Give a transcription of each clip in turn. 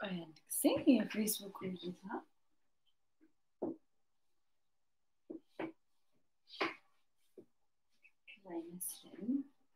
ቆይ አንድ ጊዜ የፌስቡክ እይታ አይመስለኝም።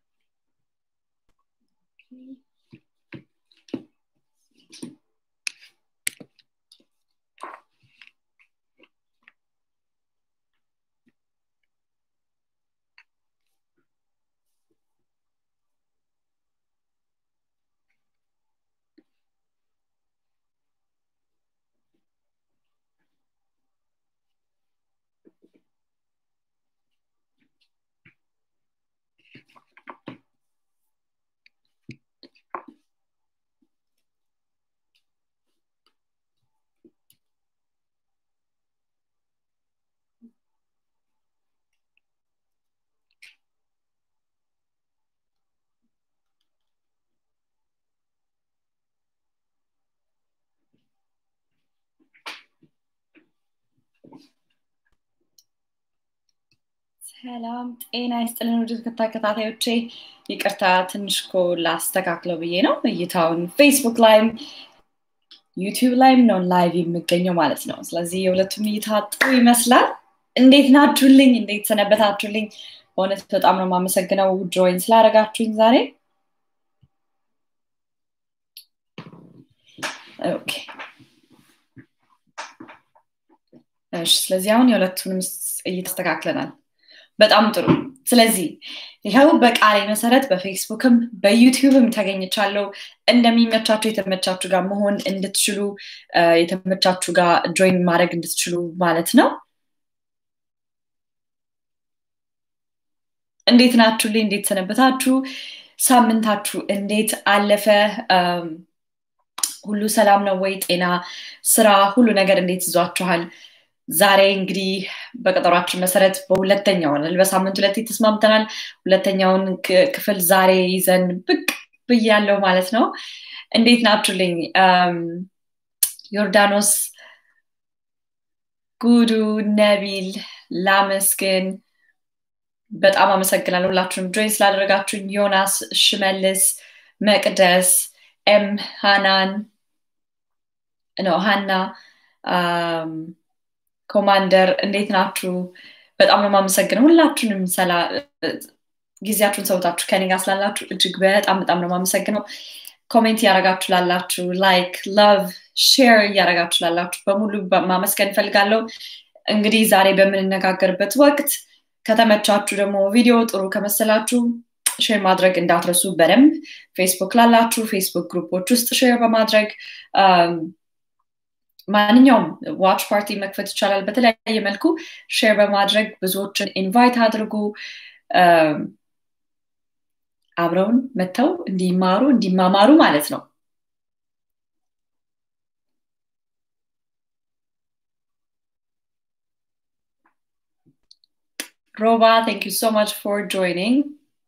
ሰላም ጤና ይስጥልን ውድ ተከታታዮቼ፣ ይቅርታ ትንሽ እኮ ላስተካክለው ብዬ ነው። እይታውን ፌስቡክ ላይም ዩቲዩብ ላይም ነው ላይቭ የሚገኘው ማለት ነው። ስለዚህ የሁለቱም እይታ ጥሩ ይመስላል። እንዴት ናችሁልኝ? እንዴት ሰነበታችሁልኝ? በእውነት በጣም ነው የማመሰግነው ጆይን ስላደረጋችሁኝ ዛሬ። ኦኬ እሺ። ስለዚህ አሁን የሁለቱንም እይታ አስተካክለናል። በጣም ጥሩ። ስለዚህ ይኸው በቃሌ መሰረት በፌስቡክም በዩቲዩብም ተገኝቻለሁ። እንደሚመቻችሁ የተመቻችሁ ጋር መሆን እንድትችሉ የተመቻችሁ ጋር ጆይን ማድረግ እንድትችሉ ማለት ነው። እንዴት ናችሁልኝ? እንዴት ሰነበታችሁ? ሳምንታችሁ እንዴት አለፈ? ሁሉ ሰላም ነው ወይ? ጤና፣ ስራ፣ ሁሉ ነገር እንዴት ይዟችኋል? ዛሬ እንግዲህ በቀጠሯችን መሰረት በሁለተኛው በሳምንት ሁለቴ ተስማምተናል። ሁለተኛውን ክፍል ዛሬ ይዘን ብቅ ብያለው ማለት ነው። እንዴት ናችሁልኝ? ዮርዳኖስ፣ ጉዱ፣ ነቢል፣ ላመስግን በጣም አመሰግናለሁ ሁላችሁንም ጆይን ስላደረጋችሁኝ። ዮናስ፣ ሽመልስ፣ መቅደስ፣ ኤም፣ ሃናን ነው ሃና ኮማንደር እንዴት ናችሁ? በጣም ነው የማመሰግነው ሁላችሁንም ጊዜያችሁን ሰውታችሁ ከኔ ጋር ስላላችሁ እጅግ በጣም በጣም ነው የማመሰግነው። ኮሜንት እያደረጋችሁ ላላችሁ፣ ላይክ፣ ላቭ፣ ሼር እያደረጋችሁ ላላችሁ በሙሉ ማመስገን እፈልጋለሁ። እንግዲህ ዛሬ በምንነጋገርበት ወቅት ከተመቻችሁ ደግሞ ቪዲዮ ጥሩ ከመሰላችሁ ሼር ማድረግ እንዳትረሱ በደንብ ፌስቡክ ላላችሁ ፌስቡክ ግሩፖች ውስጥ ሼር በማድረግ ማንኛውም ዋች ፓርቲ መክፈት ይቻላል። በተለያየ መልኩ ሼር በማድረግ ብዙዎችን ኢንቫይት አድርጉ። አብረውን መጥተው እንዲማሩ እንዲማማሩ ማለት ነው። ሮባ ቴንክ ዩ ሶ ማች ፎር ጆይኒንግ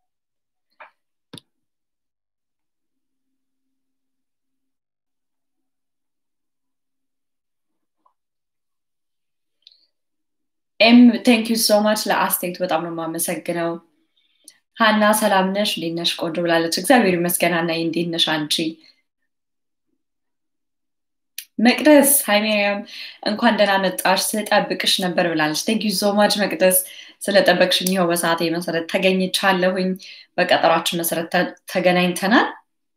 ኤም ቴንክ ዩ ሶ ማች ለአስተያየቱ በጣም ነው የማመሰግነው። ሀና ሰላም ነሽ? እንዴት ነሽ? ቆንጆ ብላለች። እግዚአብሔር ይመስገን። ሀና እንዴት ነሽ አንቺ? መቅደስ ሃይሜሪያም እንኳን ደህና መጣሽ፣ ስጠብቅሽ ነበር ብላለች። ቴንክ ዩ ሶ ማች መቅደስ ስለጠበቅሽኝ። ይኸው በሰዓቴ መሰረት ተገኝቻለሁኝ። በቀጠሯችን መሰረት ተገናኝተናል።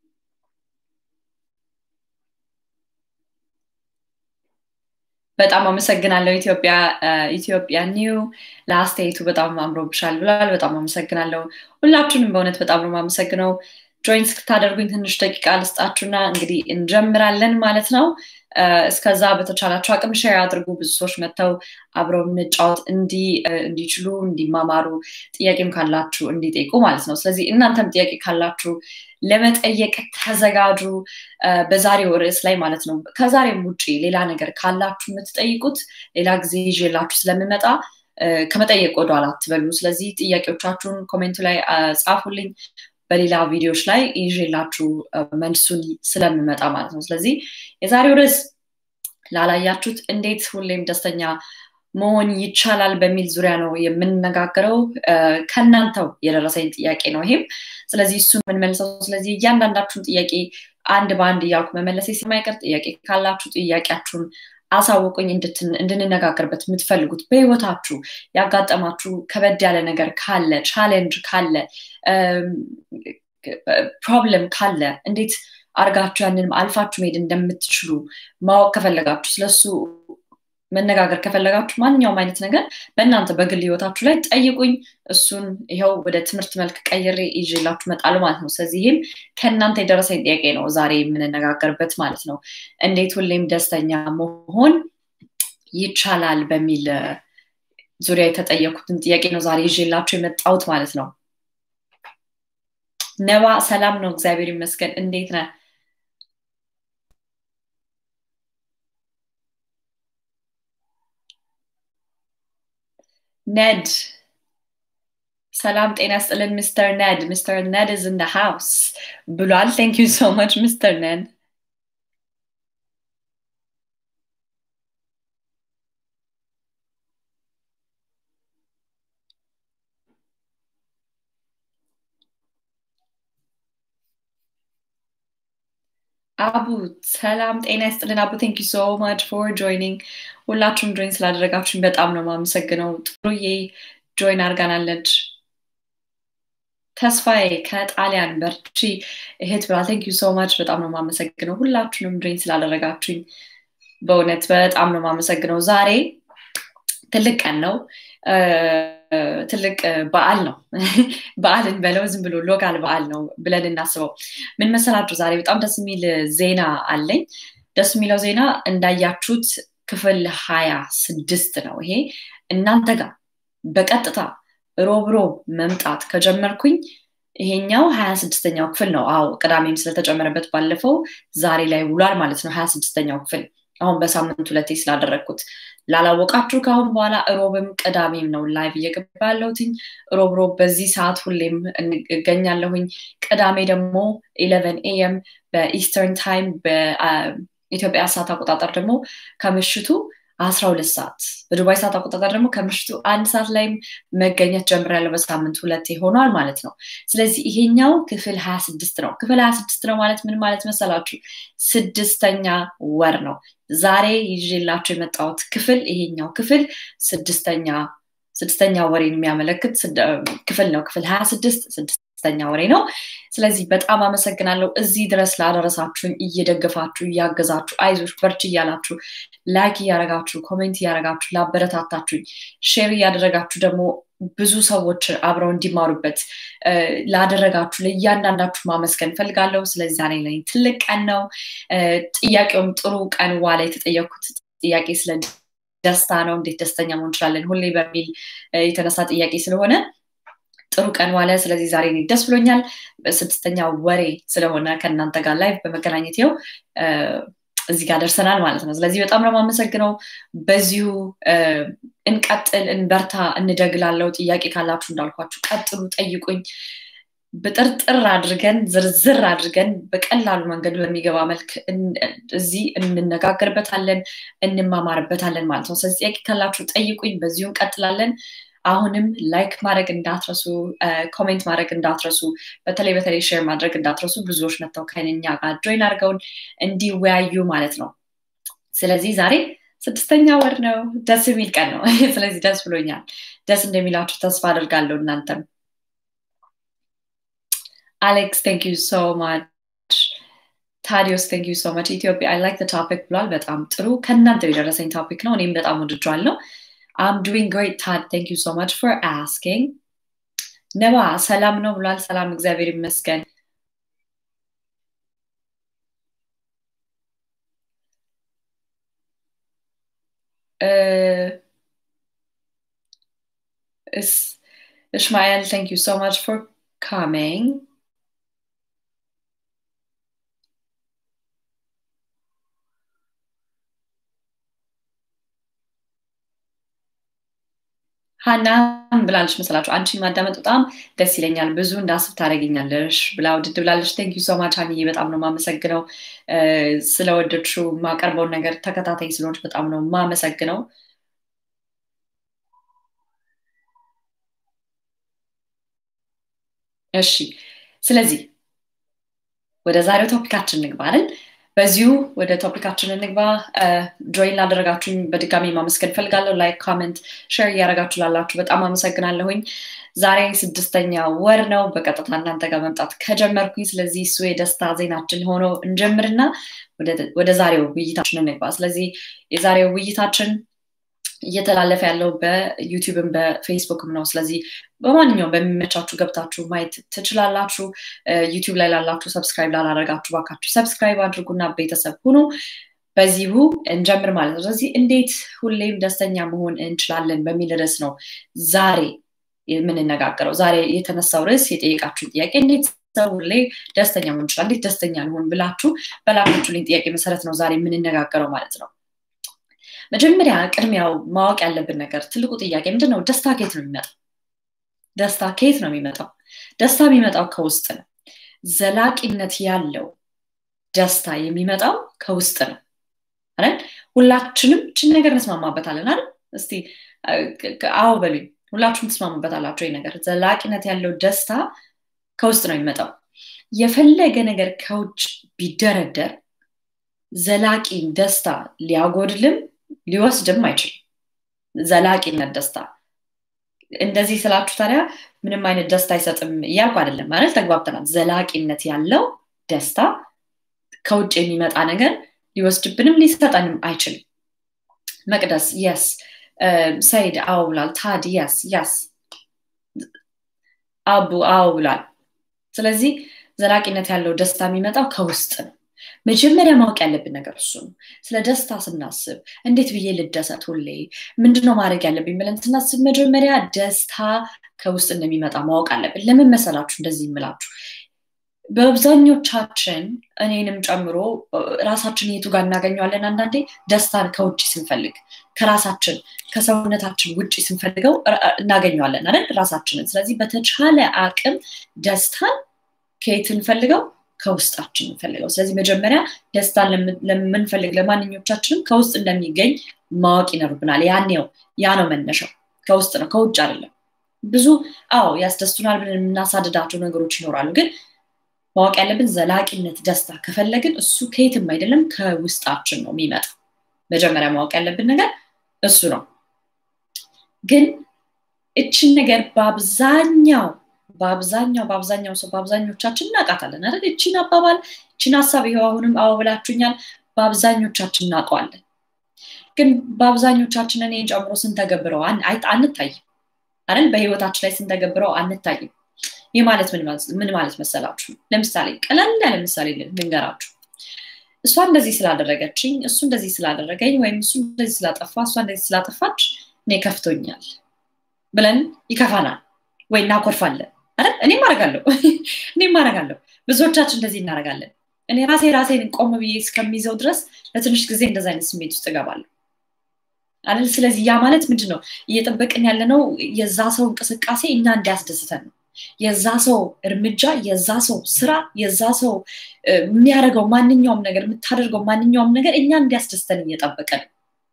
በጣም አመሰግናለሁ። ኢትዮጵያ ኢትዮጵያ ኒው ለአስተያየቱ በጣም አምሮብሻል ብሏል። በጣም አመሰግናለሁ። ሁላችሁንም በእውነት በጣም ነው የማመሰግነው። ጆይን እስክታደርጉኝ ትንሽ ደቂቃ ልስጣችሁና እንግዲህ እንጀምራለን ማለት ነው። እስከዛ በተቻላችሁ አቅም ሼር አድርጉ። ብዙ ሰዎች መጥተው አብረው እንጫወት እንዲችሉ እንዲማማሩ፣ ጥያቄም ካላችሁ እንዲጠይቁ ማለት ነው። ስለዚህ እናንተም ጥያቄ ካላችሁ ለመጠየቅ ተዘጋጁ። በዛሬው ርዕስ ላይ ማለት ነው። ከዛሬም ውጭ ሌላ ነገር ካላችሁ የምትጠይቁት ሌላ ጊዜ ይዤላችሁ ስለምመጣ ከመጠየቅ ወደኋላ አትበሉ። ስለዚህ ጥያቄዎቻችሁን ኮሜንቱ ላይ ጻፉልኝ። በሌላ ቪዲዮዎች ላይ ይዤላችሁ መልሱን ስለምመጣ ማለት ነው። ስለዚህ የዛሬው ርዕስ ላላያችሁት እንዴት ሁሌም ደስተኛ መሆን ይቻላል በሚል ዙሪያ ነው የምንነጋገረው። ከእናንተው የደረሰኝ ጥያቄ ነው ይሄም። ስለዚህ እሱን የምንመልሰው። ስለዚህ እያንዳንዳችሁን ጥያቄ አንድ በአንድ እያልኩ መመለሴ ስለማይቀር ጥያቄ ካላችሁ ጥያቄያችሁን አሳውቁኝ እንድንነጋገርበት የምትፈልጉት በህይወታችሁ ያጋጠማችሁ ከበድ ያለ ነገር ካለ ቻሌንጅ ካለ ፕሮብለም ካለ እንዴት አርጋችሁ ያንንም አልፋችሁ መሄድ እንደምትችሉ ማወቅ ከፈለጋችሁ ስለሱ መነጋገር ከፈለጋችሁ ማንኛውም አይነት ነገር በእናንተ በግል ህይወታችሁ ላይ ጠይቁኝ እሱን ይኸው ወደ ትምህርት መልክ ቀይሬ ይዤላችሁ እመጣለሁ ማለት ነው ስለዚህ ይህም ከእናንተ የደረሰኝ ጥያቄ ነው ዛሬ የምንነጋገርበት ማለት ነው እንዴት ሁሌም ደስተኛ መሆን ይቻላል በሚል ዙሪያ የተጠየኩትን ጥያቄ ነው ዛሬ ይዤላችሁ የመጣሁት ማለት ነው ነባ ሰላም ነው እግዚአብሔር ይመስገን እንዴት ነህ ነድ ሰላም ጤና ስጥልን ሚስተር ነድ ሚስተር ነድ is in the house ብሏል ቴንክ ዩ ሶ ማች ሚስተር ነድ አቡ ሰላም ጤና ይስጥልን አቡ ቴንክ ዩ ሶ ማች ፎር ጆይኒንግ ሁላችሁም ጆይን ስላደረጋችሁኝ በጣም ነው ማመሰግነው ጥሩዬ ጆይን አርጋናለች ተስፋዬ ከጣሊያን በርቺ እህት ብላ ቴንክ ዩ ሶ ማች በጣም ነው ማመሰግነው ሁላችሁንም ጆይን ስላደረጋችሁኝ በእውነት በጣም ነው ማመሰግነው ዛሬ ትልቅ ቀን ነው ትልቅ በዓል ነው በዓልን በለው ዝም ብሎ ሎካል በዓል ነው ብለን እናስበው ምን መሰላችሁ ዛሬ በጣም ደስ የሚል ዜና አለኝ ደስ የሚለው ዜና እንዳያችሁት ክፍል ሀያ ስድስት ነው ይሄ እናንተ ጋር በቀጥታ ሮብሮ መምጣት ከጀመርኩኝ ይሄኛው ሀያ ስድስተኛው ክፍል ነው አዎ ቅዳሜም ስለተጨመረበት ባለፈው ዛሬ ላይ ውሏል ማለት ነው ሀያ ስድስተኛው ክፍል አሁን በሳምንት ሁለቴ ስላደረግኩት ላላወቃችሁ ከአሁን በኋላ ሮብም ቅዳሜም ነው ላይቭ እየገባ ያለሁትኝ ሮብ ሮብ በዚህ ሰዓት ሁሌም እገኛለሁኝ ቅዳሜ ደግሞ ኢለቨን ኤኤም በኢስተርን ታይም በኢትዮጵያ ሰዓት አቆጣጠር ደግሞ ከምሽቱ አስራ ሁለት ሰዓት በዱባይ ሰዓት አቆጣጠር ደግሞ ከምሽቱ አንድ ሰዓት ላይም መገኘት ጀምሬያለሁ በሳምንት ሁለቴ ሆኗል ማለት ነው ስለዚህ ይሄኛው ክፍል ሀያ ስድስት ነው ክፍል ሀያ ስድስት ነው ማለት ምን ማለት መሰላችሁ ስድስተኛ ወር ነው ዛሬ ይዤላችሁ የመጣሁት ክፍል ይሄኛው ክፍል ስድስተኛ ስድስተኛ ወሬን የሚያመለክት ክፍል ነው ክፍል ሀያ ስድስት ስድስተኛ ወሬ ነው ስለዚህ በጣም አመሰግናለሁ እዚህ ድረስ ላደረሳችሁኝ እየደገፋችሁ እያገዛችሁ አይዞች በርች እያላችሁ ላይክ እያረጋችሁ ኮሜንት እያረጋችሁ ላበረታታችሁኝ ሼር እያደረጋችሁ ደግሞ ብዙ ሰዎች አብረው እንዲማሩበት ላደረጋችሁ ለእያንዳንዳችሁ ማመስገን ፈልጋለሁ ስለዚህ ዛሬ ላይ ትልቅ ቀን ነው ጥያቄውም ጥሩ ቀን ዋላ የተጠየኩት ጥያቄ ስለ ደስታ ነው እንዴት ደስተኛ መሆን እንችላለን ሁሌ በሚል የተነሳ ጥያቄ ስለሆነ ጥሩ ቀን ዋለ ስለዚህ ዛሬ ደስ ብሎኛል ስድስተኛ ወሬ ስለሆነ ከእናንተ ጋር ላይ በመገናኘት ው እዚህ ጋር ደርሰናል ማለት ነው ስለዚህ በጣም ነው የማመሰግነው በዚሁ እንቀጥል እንበርታ እንደግላለው ጥያቄ ካላችሁ እንዳልኳችሁ ቀጥሉ ጠይቁኝ ብጥርጥር አድርገን ዝርዝር አድርገን በቀላሉ መንገድ በሚገባ መልክ እዚህ እንነጋገርበታለን እንማማርበታለን ማለት ነው ስለዚህ ጥያቄ ካላችሁ ጠይቁኝ በዚሁ እንቀጥላለን አሁንም ላይክ ማድረግ እንዳትረሱ ኮሜንት ማድረግ እንዳትረሱ በተለይ በተለይ ሼር ማድረግ እንዳትረሱ ብዙዎች መጥተው ከኛ ጋር ጆይን አድርገውን እንዲወያዩ ማለት ነው ስለዚህ ዛሬ ስድስተኛ ወር ነው ደስ የሚል ቀን ነው ስለዚህ ደስ ብሎኛል ደስ እንደሚላችሁ ተስፋ አድርጋለሁ እናንተም አሌክስ ቴንክ ዩ ሶ ማች ታዲዮስ ቴንክ ዩ ሶ ማች ኢትዮጵያ አይ ላይክ ቶፒክ ብሏል በጣም ጥሩ ከእናንተ የደረሰኝ ቶፒክ ነው እኔም በጣም ወድጇለሁ I'm doing great, Todd. Thank you so much for asking. ነባ ሰላም ነው ብሏል። ሰላም እግዚአብሔር ይመስገን። Ishmael, thank you so much for coming. ሀናም ብላለች መስላችሁ አንቺን ማዳመጥ በጣም ደስ ይለኛል ብዙ እንዳስብ ታደረግኛለሽ ብላ ውድድ ብላለች ቴንክ ዩ ሶማች ሀኒዬ በጣም ነው ማመሰግነው ስለወደድሽው የማቀርበውን ነገር ተከታታይ ስለሆነች በጣም ነው ማመሰግነው እሺ ስለዚህ ወደ ዛሬው ቶፒካችን እንግባ አይደል? በዚሁ ወደ ቶፒካችን እንግባ። ጆይን ላደረጋችሁኝ በድጋሚ ማመስገን ፈልጋለሁ። ላይክ፣ ኮሜንት፣ ሼር እያደረጋችሁ ላላችሁ በጣም አመሰግናለሁኝ። ዛሬ ስድስተኛ ወር ነው በቀጥታ እናንተ ጋር መምጣት ከጀመርኩኝ። ስለዚህ እሱ የደስታ ዜናችን ሆኖ እንጀምርና ወደ ዛሬው ውይይታችን እንግባ። ስለዚህ የዛሬው ውይይታችን እየተላለፈ ያለው በዩቲዩብም በፌስቡክም ነው። ስለዚህ በማንኛውም በሚመቻችሁ ገብታችሁ ማየት ትችላላችሁ። ዩቲዩብ ላይ ላላችሁ ሰብስክራይብ ላላደረጋችሁ ባካችሁ ሰብስክራይብ አድርጉና ቤተሰብ ሁኑ። በዚሁ እንጀምር ማለት ነው። ስለዚህ እንዴት ሁሌም ደስተኛ መሆን እንችላለን በሚል ርዕስ ነው ዛሬ የምንነጋገረው። ዛሬ የተነሳው ርዕስ የጠየቃችሁን ጥያቄ እንዴት ሰው ሁሌ ደስተኛ መሆን ይችላል፣ እንዴት ደስተኛ ልሆን ብላችሁ በላካችሁልኝ ጥያቄ መሰረት ነው ዛሬ የምንነጋገረው ማለት ነው። መጀመሪያ ቅድሚያው ማወቅ ያለብን ነገር ትልቁ ጥያቄ ምንድን ነው? ደስታ ከየት ነው የሚመጣው? ደስታ ከየት ነው የሚመጣው? ደስታ የሚመጣው ከውስጥ ነው። ዘላቂነት ያለው ደስታ የሚመጣው ከውስጥ ነው አይደል? ሁላችንም ችን ነገር እንስማማበታለን አይደል? እስቲ አዎ በሉኝ። ሁላችሁም ትስማሙበታላችሁ ይህ ነገር። ዘላቂነት ያለው ደስታ ከውስጥ ነው የሚመጣው። የፈለገ ነገር ከውጭ ቢደረደር ዘላቂ ደስታ ሊያጎድልም ሊወስድም አይችልም። ዘላቂነት ደስታ እንደዚህ ስላችሁ ታዲያ ምንም አይነት ደስታ አይሰጥም እያልኩ አይደለም ማለት ተግባብተናል። ዘላቂነት ያለው ደስታ ከውጭ የሚመጣ ነገር ሊወስድብንም ሊሰጠንም አይችልም። መቅደስ የስ ሰይድ አዎ ብሏል። ታድ የስ የስ አቡ አዎ ብሏል። ስለዚህ ዘላቂነት ያለው ደስታ የሚመጣው ከውስጥ ነው። መጀመሪያ ማወቅ ያለብን ነገር እሱ ነው። ስለ ደስታ ስናስብ እንዴት ብዬ ልደሰት ሁሌ ምንድነው ማድረግ ያለብኝ ብለን ስናስብ መጀመሪያ ደስታ ከውስጥ እንደሚመጣ ማወቅ አለብን። ለምን መሰላችሁ እንደዚህ የምላችሁ? በአብዛኞቻችን እኔንም ጨምሮ ራሳችን የቱ ጋር እናገኘዋለን? አንዳንዴ ደስታን ከውጭ ስንፈልግ ከራሳችን ከሰውነታችን ውጭ ስንፈልገው እናገኘዋለን አይደል? ራሳችንን። ስለዚህ በተቻለ አቅም ደስታን ከየት እንፈልገው? ከውስጣችን እንፈልገው። ስለዚህ መጀመሪያ ደስታን ለምንፈልግ ለማንኞቻችንም ከውስጥ እንደሚገኝ ማወቅ ይኖርብናል። ያኔው ያ ነው መነሻው፣ ከውስጥ ነው ከውጭ አይደለም። ብዙ አዎ ያስደስቱናል ብለን የምናሳድዳቸው ነገሮች ይኖራሉ። ግን ማወቅ ያለብን ዘላቂነት ደስታ ከፈለግን እሱ ከየትም አይደለም ከውስጣችን ነው የሚመጣ። መጀመሪያ ማወቅ ያለብን ነገር እሱ ነው። ግን እችን ነገር በአብዛኛው በአብዛኛው በአብዛኛው ሰው በአብዛኞቻችን እናውቃታለን አይደል? እቺን አባባል እቺን ሀሳብ ይኸው አሁንም አዎ ብላችሁኛል። በአብዛኞቻችን እናውቀዋለን። ግን በአብዛኞቻችን እኔን ጨምሮ ስንተገብረው አንታይም አይደል? በህይወታችን ላይ ስንተገብረው አንታይም። ይህ ማለት ምን ማለት መሰላችሁ? ለምሳሌ ቀለል ያለ ምሳሌ ልንገራችሁ። እሷ እንደዚህ ስላደረገችኝ፣ እሱ እንደዚህ ስላደረገኝ፣ ወይም እሱ እንደዚህ ስላጠፋ፣ እሷ እንደዚህ ስላጠፋች እኔ ከፍቶኛል ብለን ይከፋናል ወይ እናኮርፋለን አይደል? እኔም አደርጋለሁ እኔም አደርጋለሁ። ብዙዎቻችን እንደዚህ እናደርጋለን። እኔ ራሴ ራሴን ቆም ብዬ እስከሚይዘው ድረስ ለትንሽ ጊዜ እንደዚ አይነት ስሜት ውስጥ እገባለሁ አይደል? ስለዚህ ያ ማለት ምንድን ነው? እየጠበቅን ያለነው የዛ ሰው እንቅስቃሴ እኛ እንዲያስደስተን ነው። የዛ ሰው እርምጃ፣ የዛ ሰው ስራ፣ የዛ ሰው የሚያደርገው ማንኛውም ነገር የምታደርገው ማንኛውም ነገር እኛ እንዲያስደስተን እየጠበቀን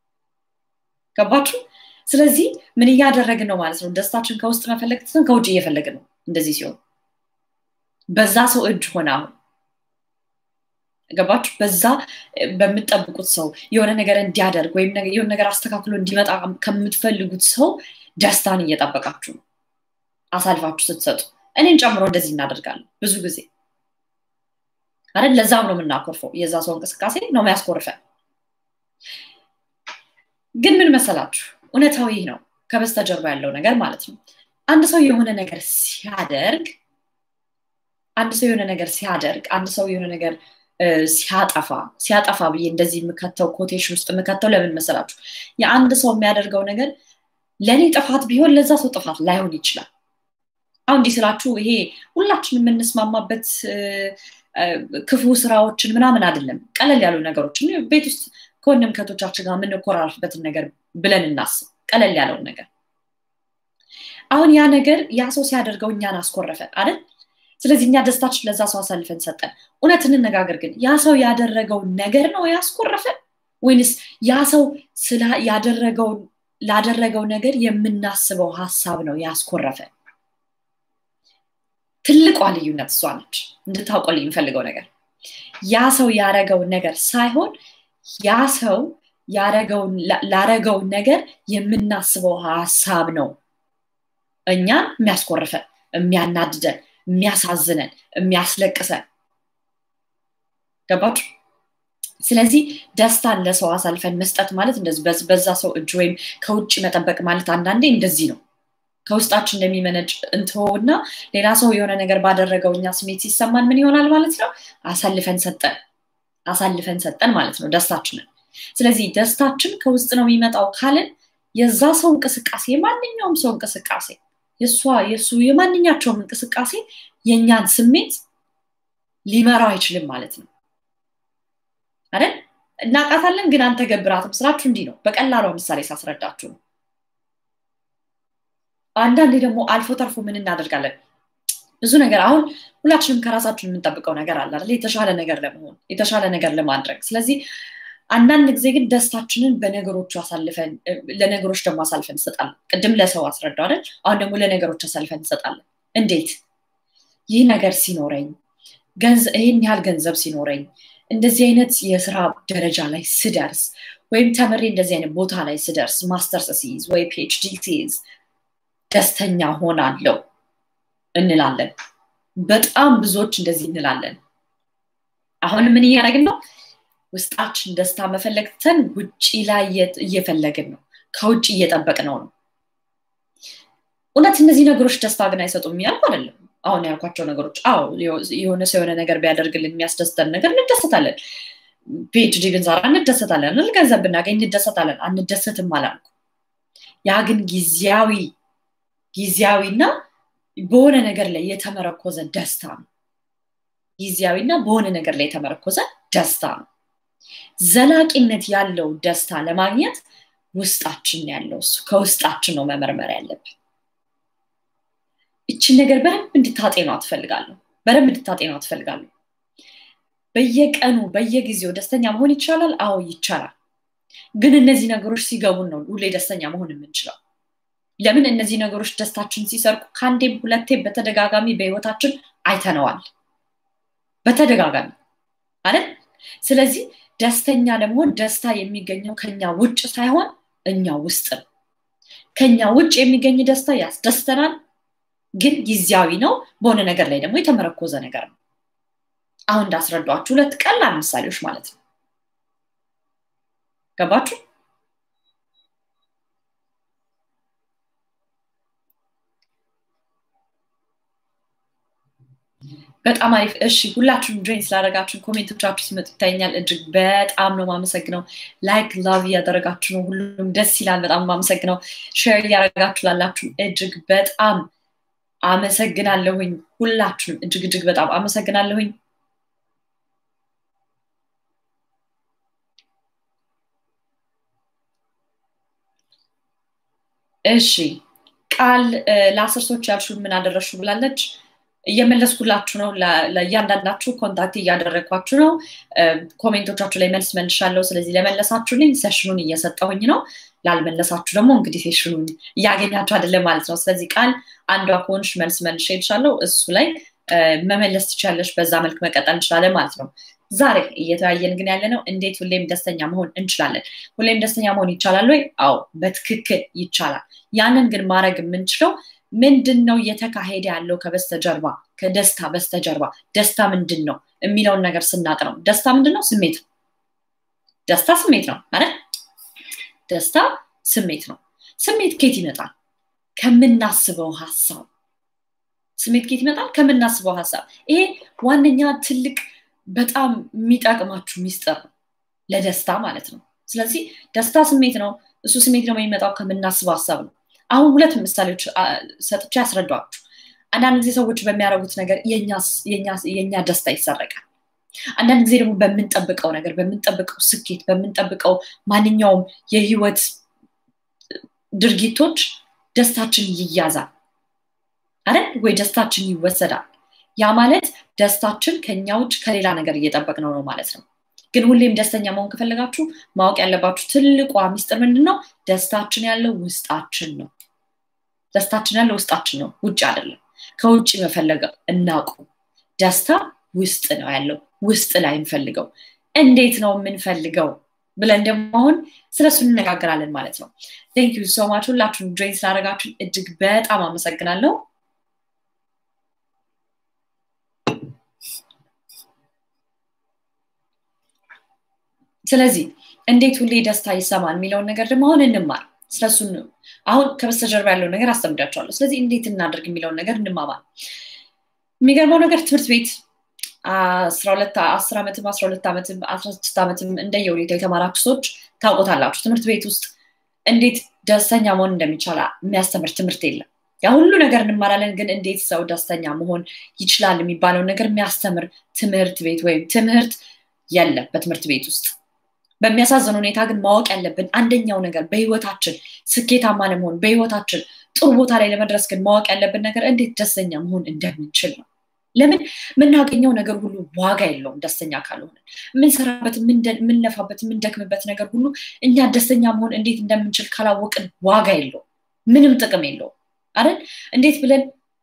ገባችሁ? ስለዚህ ምን እያደረግን ነው ማለት ነው? ደስታችን ከውስጥ መፈለግ ትተን ከውጭ እየፈለግን ነው። እንደዚህ ሲሆን በዛ ሰው እጅ ሆነ አሁን ገባችሁ? በዛ በምትጠብቁት ሰው የሆነ ነገር እንዲያደርግ ወይም የሆነ ነገር አስተካክሎ እንዲመጣ ከምትፈልጉት ሰው ደስታን እየጠበቃችሁ ነው አሳልፋችሁ ስትሰጡ። እኔን ጨምሮ እንደዚህ እናደርጋለን ብዙ ጊዜ አይደል? ለዛም ነው የምናኮርፈው። የዛ ሰው እንቅስቃሴ ነው የሚያስኮርፈን። ግን ምን መሰላችሁ እውነታዊ ነው ከበስተጀርባ ያለው ነገር ማለት ነው። አንድ ሰው የሆነ ነገር ሲያደርግ አንድ ሰው የሆነ ነገር ሲያደርግ አንድ ሰው የሆነ ነገር ሲያጠፋ ሲያጠፋ ብዬ እንደዚህ የምከተው ኮቴሽን ውስጥ የምከተው ለምን መሰላችሁ? የአንድ ሰው የሚያደርገው ነገር ለእኔ ጥፋት ቢሆን ለዛ ሰው ጥፋት ላይሆን ይችላል። አሁን እንዲህ ስላችሁ ይሄ ሁላችን የምንስማማበት ክፉ ስራዎችን ምናምን አይደለም። ቀለል ያሉ ነገሮችን ቤት ውስጥ ከወንድም ከቶቻችን ጋር የምንኮራርፍበትን ነገር ብለን እናስብ። ቀለል ያለውን ነገር አሁን ያ ነገር ያ ሰው ሲያደርገው እኛን አስኮረፈን አይደል? ስለዚህ እኛ ደስታችን ለዛ ሰው አሳልፈን ሰጠን። እውነት እንነጋገር ግን ያ ሰው ያደረገው ነገር ነው ያስኮረፈን ወይንስ ያ ሰው ያደረገው ላደረገው ነገር የምናስበው ሀሳብ ነው ያስኮረፈን? ትልቋ ልዩነት እሷ ነች። እንድታውቆልኝ የምፈልገው ነገር ያ ሰው ያረገውን ነገር ሳይሆን ያ ሰው ላረገው ነገር የምናስበው ሀሳብ ነው እኛን የሚያስኮርፈን የሚያናድደን የሚያሳዝነን የሚያስለቅሰን ገባችሁ ስለዚህ ደስታን ለሰው አሳልፈን መስጠት ማለት እንደዚህ በዛ ሰው እጅ ወይም ከውጭ መጠበቅ ማለት አንዳንዴ እንደዚህ ነው ከውስጣችን እንደሚመነጭ እንትሆና ሌላ ሰው የሆነ ነገር ባደረገው እኛ ስሜት ሲሰማን ምን ይሆናል ማለት ነው አሳልፈን ሰጠን አሳልፈን ሰጠን ማለት ነው ደስታችንን ስለዚህ ደስታችን ከውስጥ ነው የሚመጣው ካልን የዛ ሰው እንቅስቃሴ የማንኛውም ሰው እንቅስቃሴ የእሷ የእሱ የማንኛቸውም እንቅስቃሴ የእኛን ስሜት ሊመራው አይችልም ማለት ነው አይደል እናቃታለን ግን አንተገብራትም ስራችሁ እንዲህ ነው በቀላሏ ምሳሌ ሳስረዳችሁ ነው አንዳንዴ ደግሞ አልፎ ተርፎ ምን እናደርጋለን ብዙ ነገር አሁን ሁላችንም ከራሳችን የምንጠብቀው ነገር አለ አይደል የተሻለ ነገር ለመሆን የተሻለ ነገር ለማድረግ ስለዚህ አንዳንድ ጊዜ ግን ደስታችንን በነገሮቹ አሳልፈን ለነገሮች ደግሞ አሳልፈን እንሰጣለን ቅድም ለሰው አስረዳው አይደል አሁን ደግሞ ለነገሮች አሳልፈን እንሰጣለን እንዴት ይህ ነገር ሲኖረኝ ይህን ያህል ገንዘብ ሲኖረኝ እንደዚህ አይነት የስራ ደረጃ ላይ ስደርስ ወይም ተምሬ እንደዚህ አይነት ቦታ ላይ ስደርስ ማስተርስ ሲይዝ ወይ ፒኤችዲ ሲይዝ ደስተኛ ሆናለው እንላለን በጣም ብዙዎች እንደዚህ እንላለን አሁን ምን እያደረግን ነው ውስጣችን ደስታ መፈለግተን ውጭ ላይ እየፈለግን ነው ከውጭ እየጠበቅ ነው ነው እውነት እነዚህ ነገሮች ደስታ ግን አይሰጡም ያልኩ አይደለም አሁን ያልኳቸው ነገሮች አዎ የሆነ ሰው የሆነ ነገር ቢያደርግልን የሚያስደስተን ነገር እንደሰታለን ፒኤችዲ ብንሰራ እንደሰታለን ገንዘብ ብናገኝ እንደሰታለን አንደሰትም አላልኩ ያ ግን ጊዜያዊ ጊዜያዊና በሆነ ነገር ላይ የተመረኮዘ ደስታ ነው ጊዜያዊና በሆነ ነገር ላይ የተመረኮዘ ደስታ ነው ዘላቂነት ያለው ደስታ ለማግኘት ውስጣችን ያለው እሱ ከውስጣችን ነው መመርመር ያለብን እችን ነገር በደንብ እንድታጤኗ ትፈልጋለሁ በደንብ እንድታጤኗ ትፈልጋለሁ በየቀኑ በየጊዜው ደስተኛ መሆን ይቻላል አዎ ይቻላል ግን እነዚህ ነገሮች ሲገቡን ነው ሁሌ ደስተኛ መሆን የምንችለው ለምን እነዚህ ነገሮች ደስታችን ሲሰርቁ ከአንዴም ሁለቴም በተደጋጋሚ በህይወታችን አይተነዋል በተደጋጋሚ አይደል ስለዚህ ደስተኛ ደግሞ ደስታ የሚገኘው ከኛ ውጭ ሳይሆን እኛ ውስጥ ነው ከኛ ውጭ የሚገኝ ደስታ ያስደስተናል ግን ጊዜያዊ ነው በሆነ ነገር ላይ ደግሞ የተመረኮዘ ነገር ነው አሁን እንዳስረዷችሁ ሁለት ቀላል ምሳሌዎች ማለት ነው ገባችሁ በጣም አሪፍ እሺ ሁላችሁም ጆይን ስላደረጋችሁን ኮሜንቶቻችሁ ሲመጡ ይታየኛል እጅግ በጣም ነው ማመሰግነው ላይክ ላቭ እያደረጋችሁ ነው ሁሉም ደስ ይላል በጣም ማመሰግነው ሼር እያደረጋችሁ ላላችሁ እጅግ በጣም አመሰግናለሁኝ ሁላችሁም እጅግ እጅግ በጣም አመሰግናለሁኝ እሺ ቃል ለአስር ሰዎች ያልሹን ምን አደረሹ ብላለች እየመለስኩላችሁ ነው ለእያንዳንዳችሁ ኮንታክት እያደረግኳችሁ ነው ኮሜንቶቻችሁ ላይ መልስ መልሻለሁ ስለዚህ ለመለሳችሁልኝ ሴሽኑን እየሰጠሁኝ ነው ላልመለሳችሁ ደግሞ እንግዲህ ሴሽኑን እያገኛችሁ አይደለም ማለት ነው ስለዚህ ቃል አንዷ ከሆንሽ መልስ መልሽ ይልሻለሁ እሱ ላይ መመለስ ትችላለች በዛ መልክ መቀጠል እንችላለን ማለት ነው ዛሬ እየተወያየን ግን ያለ ነው እንዴት ሁሌም ደስተኛ መሆን እንችላለን ሁሌም ደስተኛ መሆን ይቻላል ወይ አዎ በትክክል ይቻላል ያንን ግን ማድረግ የምንችለው ምንድን ነው እየተካሄደ ያለው ከበስተጀርባ ከደስታ በስተጀርባ ደስታ ምንድን ነው የሚለውን ነገር ስናቅ ነው ደስታ ምንድን ነው ስሜት ነው ደስታ ስሜት ነው አይደል ደስታ ስሜት ነው ስሜት ኬት ይመጣል ከምናስበው ሀሳብ ስሜት ኬት ይመጣል ከምናስበው ሀሳብ ይሄ ዋነኛ ትልቅ በጣም የሚጠቅማችሁ ሚስጥር ነው ለደስታ ማለት ነው ስለዚህ ደስታ ስሜት ነው እሱ ስሜት ደግሞ የሚመጣው ከምናስበው ሀሳብ ነው አሁን ሁለት ምሳሌዎች ሰጥቼ ያስረዷችሁ አንዳንድ ጊዜ ሰዎች በሚያደርጉት ነገር የኛ ደስታ ይሰረቃል አንዳንድ ጊዜ ደግሞ በምንጠብቀው ነገር በምንጠብቀው ስኬት በምንጠብቀው ማንኛውም የህይወት ድርጊቶች ደስታችን ይያዛል አይደል ወይ ደስታችን ይወሰዳል ያ ማለት ደስታችን ከኛ ውጭ ከሌላ ነገር እየጠበቅ ነው ነው ማለት ነው ግን ሁሌም ደስተኛ መሆን ከፈለጋችሁ ማወቅ ያለባችሁ ትልቋ ሚስጥር ምንድን ነው ደስታችን ያለው ውስጣችን ነው ደስታችን ያለው ውስጣችን ነው ውጭ አይደለም ከውጭ መፈለግ እናቁ ደስታ ውስጥ ነው ያለው ውስጥ ላይ እንፈልገው? እንዴት ነው የምንፈልገው ብለን ደግሞ አሁን ስለሱ እንነጋገራለን ማለት ነው። ቴንክ ዩ ሶ ማች ሁላችሁም ጆይን ስላደረጋችሁ እጅግ በጣም አመሰግናለሁ። ስለዚህ እንዴት ሁሌ ደስታ ይሰማል የሚለውን ነገር ደግሞ አሁን እንማር። ስለሱ አሁን ከበስተጀርባ ያለው ነገር አስተምዳቸዋለሁ። ስለዚህ እንዴት እናደርግ የሚለውን ነገር እንማማር። የሚገርመው ነገር ትምህርት ቤት አስራ ሁለት አስር ዓመትም አስራ ሁለት ዓመትም አስራ ስድስት ዓመትም እንደየሁኔታ የተማራችሁ ሰዎች ታውቆታላችሁ። ትምህርት ቤት ውስጥ እንዴት ደስተኛ መሆን እንደሚቻል የሚያስተምር ትምህርት የለም። ያ ሁሉ ነገር እንማራለን፣ ግን እንዴት ሰው ደስተኛ መሆን ይችላል የሚባለውን ነገር የሚያስተምር ትምህርት ቤት ወይም ትምህርት የለም በትምህርት ቤት ውስጥ። በሚያሳዝን ሁኔታ ግን ማወቅ ያለብን አንደኛው ነገር በህይወታችን ስኬታማ ለመሆን በህይወታችን ጥሩ ቦታ ላይ ለመድረስ ግን ማወቅ ያለብን ነገር እንዴት ደስተኛ መሆን እንደምንችል ነው። ለምን የምናገኘው ነገር ሁሉ ዋጋ የለውም ደስተኛ ካልሆነ። የምንሰራበት፣ የምንለፋበት፣ የምንደክምበት ነገር ሁሉ እኛ ደስተኛ መሆን እንዴት እንደምንችል ካላወቅን ዋጋ የለውም፣ ምንም ጥቅም የለውም አይደል? እንዴት ብለን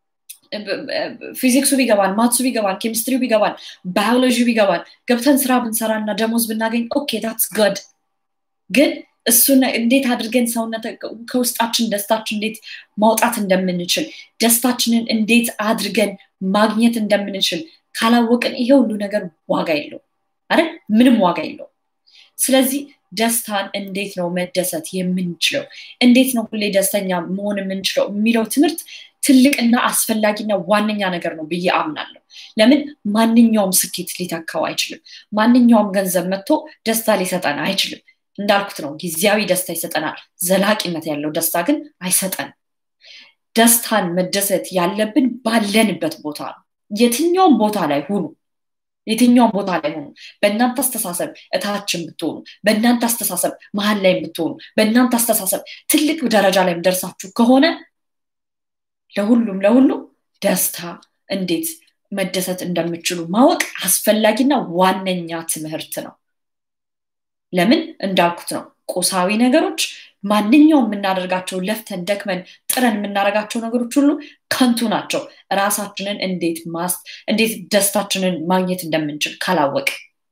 ፊዚክሱ ቢገባን፣ ማትሱ ቢገባን፣ ኬሚስትሪ ቢገባን፣ ባዮሎጂ ቢገባን ገብተን ስራ ብንሰራና ደሞዝ ብናገኝ ኦኬ ዳትስ ገድ ግን እሱን እንዴት አድርገን ሰውነት ከውስጣችን ደስታችን እንዴት ማውጣት እንደምንችል ደስታችንን እንዴት አድርገን ማግኘት እንደምንችል ካላወቅን ይሄ ሁሉ ነገር ዋጋ የለው አይደል? ምንም ዋጋ የለው። ስለዚህ ደስታን እንዴት ነው መደሰት የምንችለው? እንዴት ነው ሁሌ ደስተኛ መሆን የምንችለው የሚለው ትምህርት ትልቅና አስፈላጊና ዋነኛ ነገር ነው ብዬ አምናለሁ። ለምን ማንኛውም ስኬት ሊተካው አይችልም። ማንኛውም ገንዘብ መጥቶ ደስታ ሊሰጠን አይችልም። እንዳልኩት ነው፣ ጊዜያዊ ደስታ ይሰጠናል። ዘላቂነት ያለው ደስታ ግን አይሰጠንም። ደስታን መደሰት ያለብን ባለንበት ቦታ ነው። የትኛውም ቦታ ላይ ሁኑ፣ የትኛውም ቦታ ላይ ሆኑ። በእናንተ አስተሳሰብ እታችን ብትሆኑ፣ በእናንተ አስተሳሰብ መሀል ላይ ብትሆኑ፣ በእናንተ አስተሳሰብ ትልቅ ደረጃ ላይ ደርሳችሁ ከሆነ ለሁሉም ለሁሉም ደስታ እንዴት መደሰት እንደምችሉ ማወቅ አስፈላጊና ዋነኛ ትምህርት ነው። ለምን እንዳልኩት ነው ቁሳዊ ነገሮች ማንኛውም የምናደርጋቸው ለፍተን ደክመን ጥረን የምናደርጋቸው ነገሮች ሁሉ ከንቱ ናቸው። ራሳችንን እንዴት ማስ እንዴት ደስታችንን ማግኘት እንደምንችል ካላወቅ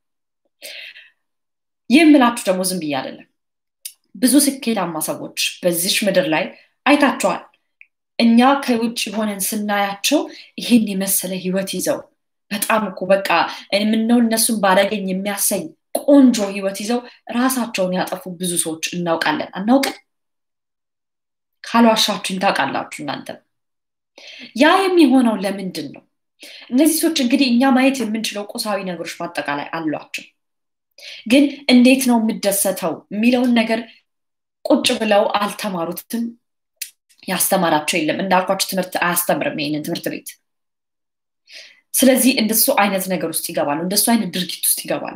ይህ የምላችሁ ደግሞ ዝም ብዬ አይደለም። ብዙ ስኬታማ ሰዎች በዚች ምድር ላይ አይታቸዋል። እኛ ከውጭ ሆነን ስናያቸው ይህን የመሰለ ህይወት ይዘው በጣም እኮ በቃ የምነው እነሱን ባደገኝ የሚያሰኝ ቆንጆ ህይወት ይዘው ራሳቸውን ያጠፉ ብዙ ሰዎች እናውቃለን። አናውቅን? ካልዋሻችሁኝ ታውቃላችሁ እናንተ። ያ የሚሆነው ለምንድን ነው? እነዚህ ሰዎች እንግዲህ እኛ ማየት የምንችለው ቁሳዊ ነገሮች በአጠቃላይ አሏቸው። ግን እንዴት ነው የምደሰተው የሚለውን ነገር ቁጭ ብለው አልተማሩትም። ያስተማራቸው የለም። እንዳልኳቸው ትምህርት አያስተምርም ይህንን ትምህርት ቤት። ስለዚህ እንደሱ አይነት ነገር ውስጥ ይገባሉ፣ እንደሱ አይነት ድርጊት ውስጥ ይገባሉ።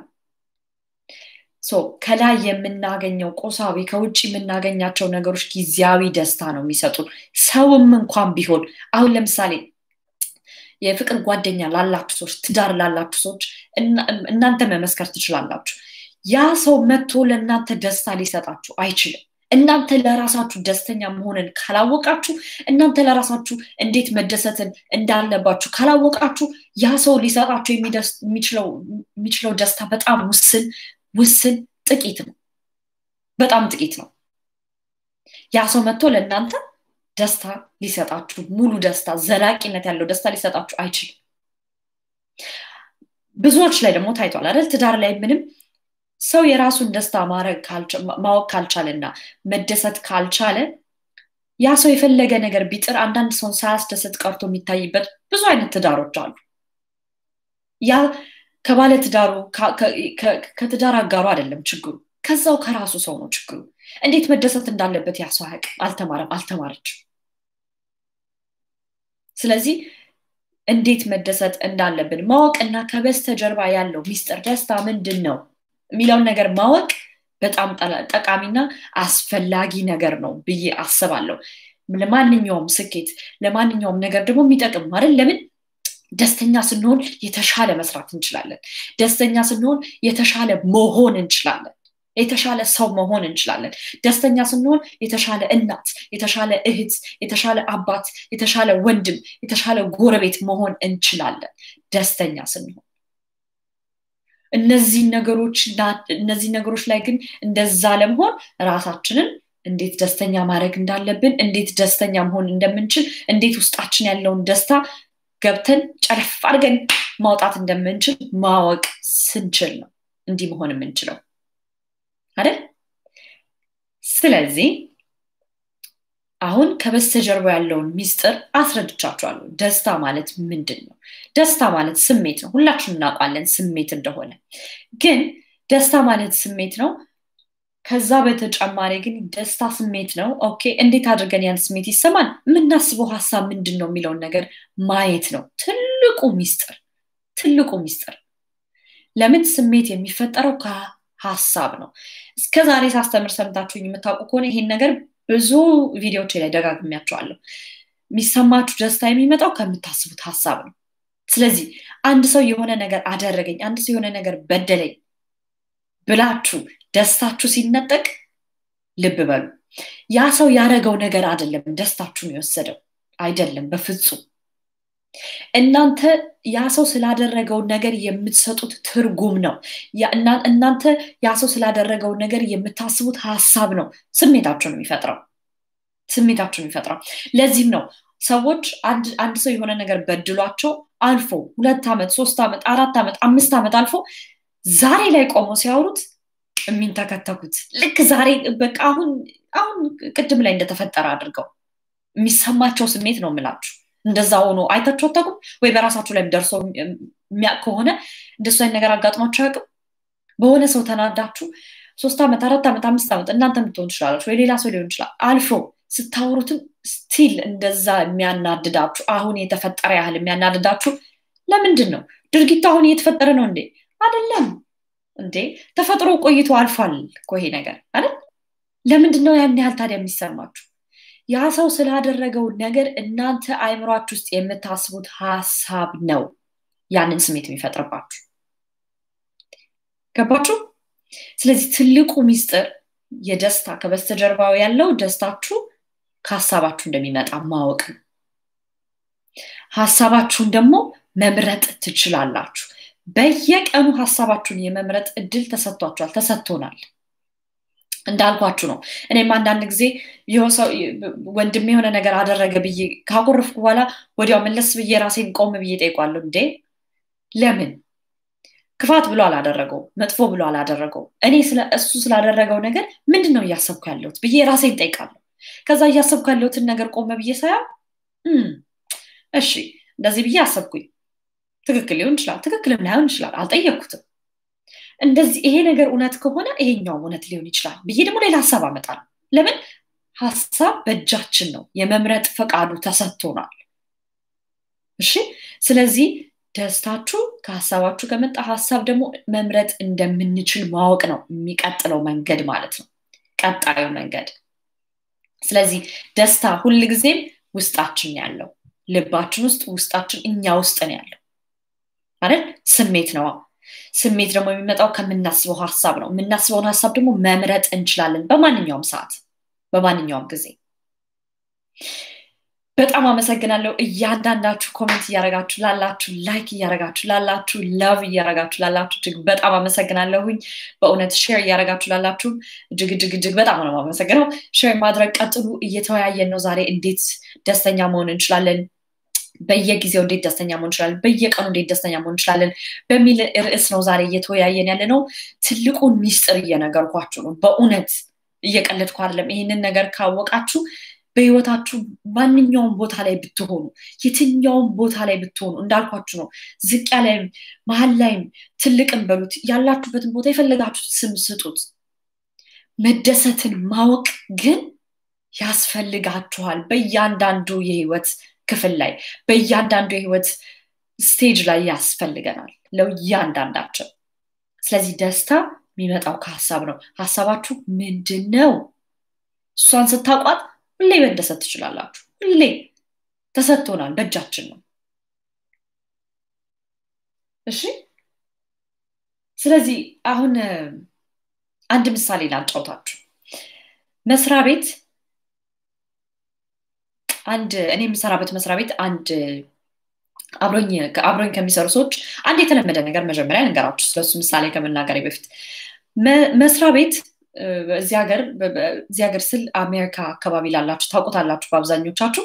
ከላይ የምናገኘው ቁሳዊ ከውጭ የምናገኛቸው ነገሮች ጊዜያዊ ደስታ ነው የሚሰጡን። ሰውም እንኳን ቢሆን አሁን ለምሳሌ የፍቅር ጓደኛ ላላችሁ ሰዎች፣ ትዳር ላላችሁ ሰዎች እናንተ መመስከር ትችላላችሁ። ያ ሰው መጥቶ ለእናንተ ደስታ ሊሰጣችሁ አይችልም። እናንተ ለራሳችሁ ደስተኛ መሆንን ካላወቃችሁ፣ እናንተ ለራሳችሁ እንዴት መደሰትን እንዳለባችሁ ካላወቃችሁ፣ ያ ሰው ሊሰጣችሁ የሚችለው ደስታ በጣም ውስን ውስን ጥቂት ነው። በጣም ጥቂት ነው። ያ ሰው መጥቶ ለእናንተ ደስታ ሊሰጣችሁ ሙሉ ደስታ፣ ዘላቂነት ያለው ደስታ ሊሰጣችሁ አይችልም። ብዙዎች ላይ ደግሞ ታይቷል አይደል? ትዳር ላይ ምንም ሰው የራሱን ደስታ ማወቅ ካልቻለና መደሰት ካልቻለ ያ ሰው የፈለገ ነገር ቢጥር አንዳንድ ሰውን ሳያስደስት ቀርቶ የሚታይበት ብዙ አይነት ትዳሮች አሉ። ያ ከባለ ትዳሩ ከትዳር አጋሩ አይደለም ችግሩ፣ ከዛው ከራሱ ሰው ነው ችግሩ። እንዴት መደሰት እንዳለበት ያ ሰው አያውቅም፣ አልተማረም፣ አልተማረችም። ስለዚህ እንዴት መደሰት እንዳለብን ማወቅ እና ከበስተጀርባ ያለው ሚስጥር ደስታ ምንድን ነው የሚለውን ነገር ማወቅ በጣም ጠቃሚና አስፈላጊ ነገር ነው ብዬ አስባለሁ። ለማንኛውም ስኬት ለማንኛውም ነገር ደግሞ የሚጠቅም አይደል? ለምን ደስተኛ ስንሆን የተሻለ መስራት እንችላለን። ደስተኛ ስንሆን የተሻለ መሆን እንችላለን። የተሻለ ሰው መሆን እንችላለን። ደስተኛ ስንሆን የተሻለ እናት፣ የተሻለ እህት፣ የተሻለ አባት፣ የተሻለ ወንድም፣ የተሻለ ጎረቤት መሆን እንችላለን ደስተኛ ስንሆን። እነዚህ ነገሮች እነዚህ ነገሮች ላይ ግን እንደዛ ለመሆን ራሳችንን እንዴት ደስተኛ ማድረግ እንዳለብን እንዴት ደስተኛ መሆን እንደምንችል እንዴት ውስጣችን ያለውን ደስታ ገብተን ጨለፍ አድርገን ማውጣት እንደምንችል ማወቅ ስንችል ነው እንዲህ መሆን የምንችለው አይደል ስለዚህ አሁን ከበስተጀርባ ያለውን ሚስጥር አስረድቻችኋለሁ ደስታ ማለት ምንድን ነው ደስታ ማለት ስሜት ነው ሁላችን እናውቃለን ስሜት እንደሆነ ግን ደስታ ማለት ስሜት ነው ከዛ በተጨማሪ ግን ደስታ ስሜት ነው ኦኬ እንዴት አድርገን ያን ስሜት ይሰማል የምናስበው ሀሳብ ምንድን ነው የሚለውን ነገር ማየት ነው ትልቁ ሚስጥር ትልቁ ሚስጥር ለምን ስሜት የሚፈጠረው ከሀሳብ ነው እስከ ዛሬ ሳስተምር ሰምታችሁኝ የምታውቁ ከሆነ ይሄን ነገር ብዙ ቪዲዮዎች ላይ ደጋግሚያቸዋለሁ የሚሰማችሁ ደስታ የሚመጣው ከምታስቡት ሀሳብ ነው ስለዚህ አንድ ሰው የሆነ ነገር አደረገኝ አንድ ሰው የሆነ ነገር በደለኝ ብላችሁ ደስታችሁ ሲነጠቅ ልብ በሉ ያ ሰው ያደረገው ነገር አይደለም ደስታችሁን የወሰደው አይደለም በፍጹም እናንተ ያ ሰው ስላደረገው ነገር የምትሰጡት ትርጉም ነው እናንተ ያ ሰው ስላደረገው ነገር የምታስቡት ሀሳብ ነው ስሜታችሁን የሚፈጥረው ስሜታችሁን የሚፈጥረው ለዚህም ነው ሰዎች አንድ ሰው የሆነ ነገር በድሏቸው አልፎ ሁለት ዓመት ሶስት ዓመት አራት ዓመት አምስት ዓመት አልፎ ዛሬ ላይ ቆመው ሲያወሩት የሚንተከተኩት ልክ ዛሬ በቃ አሁን አሁን ቅድም ላይ እንደተፈጠረ አድርገው የሚሰማቸው ስሜት ነው የምላችሁ እንደዛ ሆኖ አይታችሁ አታውቁም ወይ በራሳችሁ ላይ ደርሶ የሚያውቅ ከሆነ እንደሱ አይነት ነገር አጋጥሟቸው አያውቅም በሆነ ሰው ተናዳችሁ ሶስት ዓመት አራት ዓመት አምስት ዓመት እናንተ ምትሆን ትችላለች ወይ ሌላ ሰው ሊሆን ይችላል አልፎ ስታወሩትም ስቲል እንደዛ የሚያናድዳችሁ አሁን የተፈጠረ ያህል የሚያናድዳችሁ ለምንድን ነው ድርጊቱ አሁን እየተፈጠረ ነው እንዴ አይደለም እንዴ ተፈጥሮ ቆይቶ አልፏል እኮ ይሄ ነገር አይደል ለምንድን ነው ያን ያህል ታዲያ የሚሰማችሁ ያ ሰው ስላደረገው ነገር እናንተ አይምሯችሁ ውስጥ የምታስቡት ሀሳብ ነው ያንን ስሜት የሚፈጥርባችሁ ገባችሁ ስለዚህ ትልቁ ሚስጥር የደስታ ከበስተጀርባው ያለው ደስታችሁ ከሀሳባችሁ እንደሚመጣ ማወቅ ነው ሀሳባችሁን ደግሞ መምረጥ ትችላላችሁ በየቀኑ ሀሳባችሁን የመምረጥ እድል ተሰጥቷችኋል ተሰጥቶናል እንዳልኳችሁ ነው እኔም አንዳንድ ጊዜ ወንድም የሆነ ነገር አደረገ ብዬ ካቆረፍኩ በኋላ ወዲያው መለስ ብዬ ራሴን ቆም ብዬ ጠይቋለሁ እንዴ ለምን ክፋት ብሎ አላደረገው መጥፎ ብሎ አላደረገው እኔ እሱ ስላደረገው ነገር ምንድን ነው እያሰብኩ ያለሁት ብዬ ራሴን ጠይቃለሁ ከዛ እያሰብኩ ያለሁትን ነገር ቆመ ብዬ ሳያ እሺ እንደዚህ ብዬ አሰብኩኝ ትክክል ሊሆን ይችላል ትክክልም ላይሆን ይችላል አልጠየቅኩትም እንደዚህ ይሄ ነገር እውነት ከሆነ ይሄኛውም እውነት ሊሆን ይችላል ብዬ ደግሞ ሌላ ሀሳብ አመጣል ለምን ሀሳብ በእጃችን ነው የመምረጥ ፈቃዱ ተሰጥቶናል እሺ ስለዚህ ደስታችሁ ከሀሳባችሁ ከመጣ ሀሳብ ደግሞ መምረጥ እንደምንችል ማወቅ ነው የሚቀጥለው መንገድ ማለት ነው ቀጣዩ መንገድ ስለዚህ ደስታ ሁልጊዜም ውስጣችን ያለው ልባችን ውስጥ ውስጣችን እኛ ውስጥ ነው ያለው አይደል ስሜት ነው ስሜት ደግሞ የሚመጣው ከምናስበው ሀሳብ ነው የምናስበውን ሀሳብ ደግሞ መምረጥ እንችላለን በማንኛውም ሰዓት በማንኛውም ጊዜ በጣም አመሰግናለሁ እያንዳንዳችሁ ኮሜንት እያረጋችሁ ላላችሁ ላይክ እያረጋችሁ ላላችሁ ለቭ እያረጋችሁ ላላችሁ እጅግ በጣም አመሰግናለሁኝ በእውነት ሼር እያረጋችሁ ላላችሁ እጅግ እጅግ እጅግ በጣም ነው አመሰግነው ሼር ማድረግ ቀጥሉ እየተወያየን ነው ዛሬ እንዴት ደስተኛ መሆን እንችላለን በየጊዜው እንዴት ደስተኛ መሆን እንችላለን በየቀኑ እንዴት ደስተኛ መሆን እንችላለን በሚል ርዕስ ነው ዛሬ እየተወያየን ያለ ነው ትልቁን ሚስጥር እየነገርኳችሁ ነው በእውነት እየቀለድኩ አይደለም ይህንን ነገር ካወቃችሁ በህይወታችሁ ማንኛውም ቦታ ላይ ብትሆኑ የትኛውም ቦታ ላይ ብትሆኑ እንዳልኳችሁ ነው ዝቅ ላይም መሀል ላይም ትልቅም በሉት ያላችሁበትን ቦታ የፈለጋችሁት ስም ስጡት መደሰትን ማወቅ ግን ያስፈልጋችኋል በእያንዳንዱ የህይወት ክፍል ላይ በእያንዳንዱ የህይወት ስቴጅ ላይ ያስፈልገናል ለእያንዳንዳችን ስለዚህ ደስታ የሚመጣው ከሀሳብ ነው ሀሳባችሁ ምንድን ነው እሷን ስታቋት ሁሌ መደሰት ትችላላችሁ ሁሌ ተሰጥቶናል በእጃችን ነው እሺ ስለዚህ አሁን አንድ ምሳሌ ላጫውታችሁ መስሪያ ቤት አንድ እኔ የምሰራበት መስሪያ ቤት አንድ አብሮኝ ከሚሰሩ ሰዎች አንድ የተለመደ ነገር መጀመሪያ ነገራችሁ ስለሱ ምሳሌ ከመናገሬ በፊት መስሪያ ቤት እዚህ ሀገር እዚህ ሀገር ስል አሜሪካ አካባቢ ላላችሁ ታውቁታላችሁ በአብዛኞቻችሁ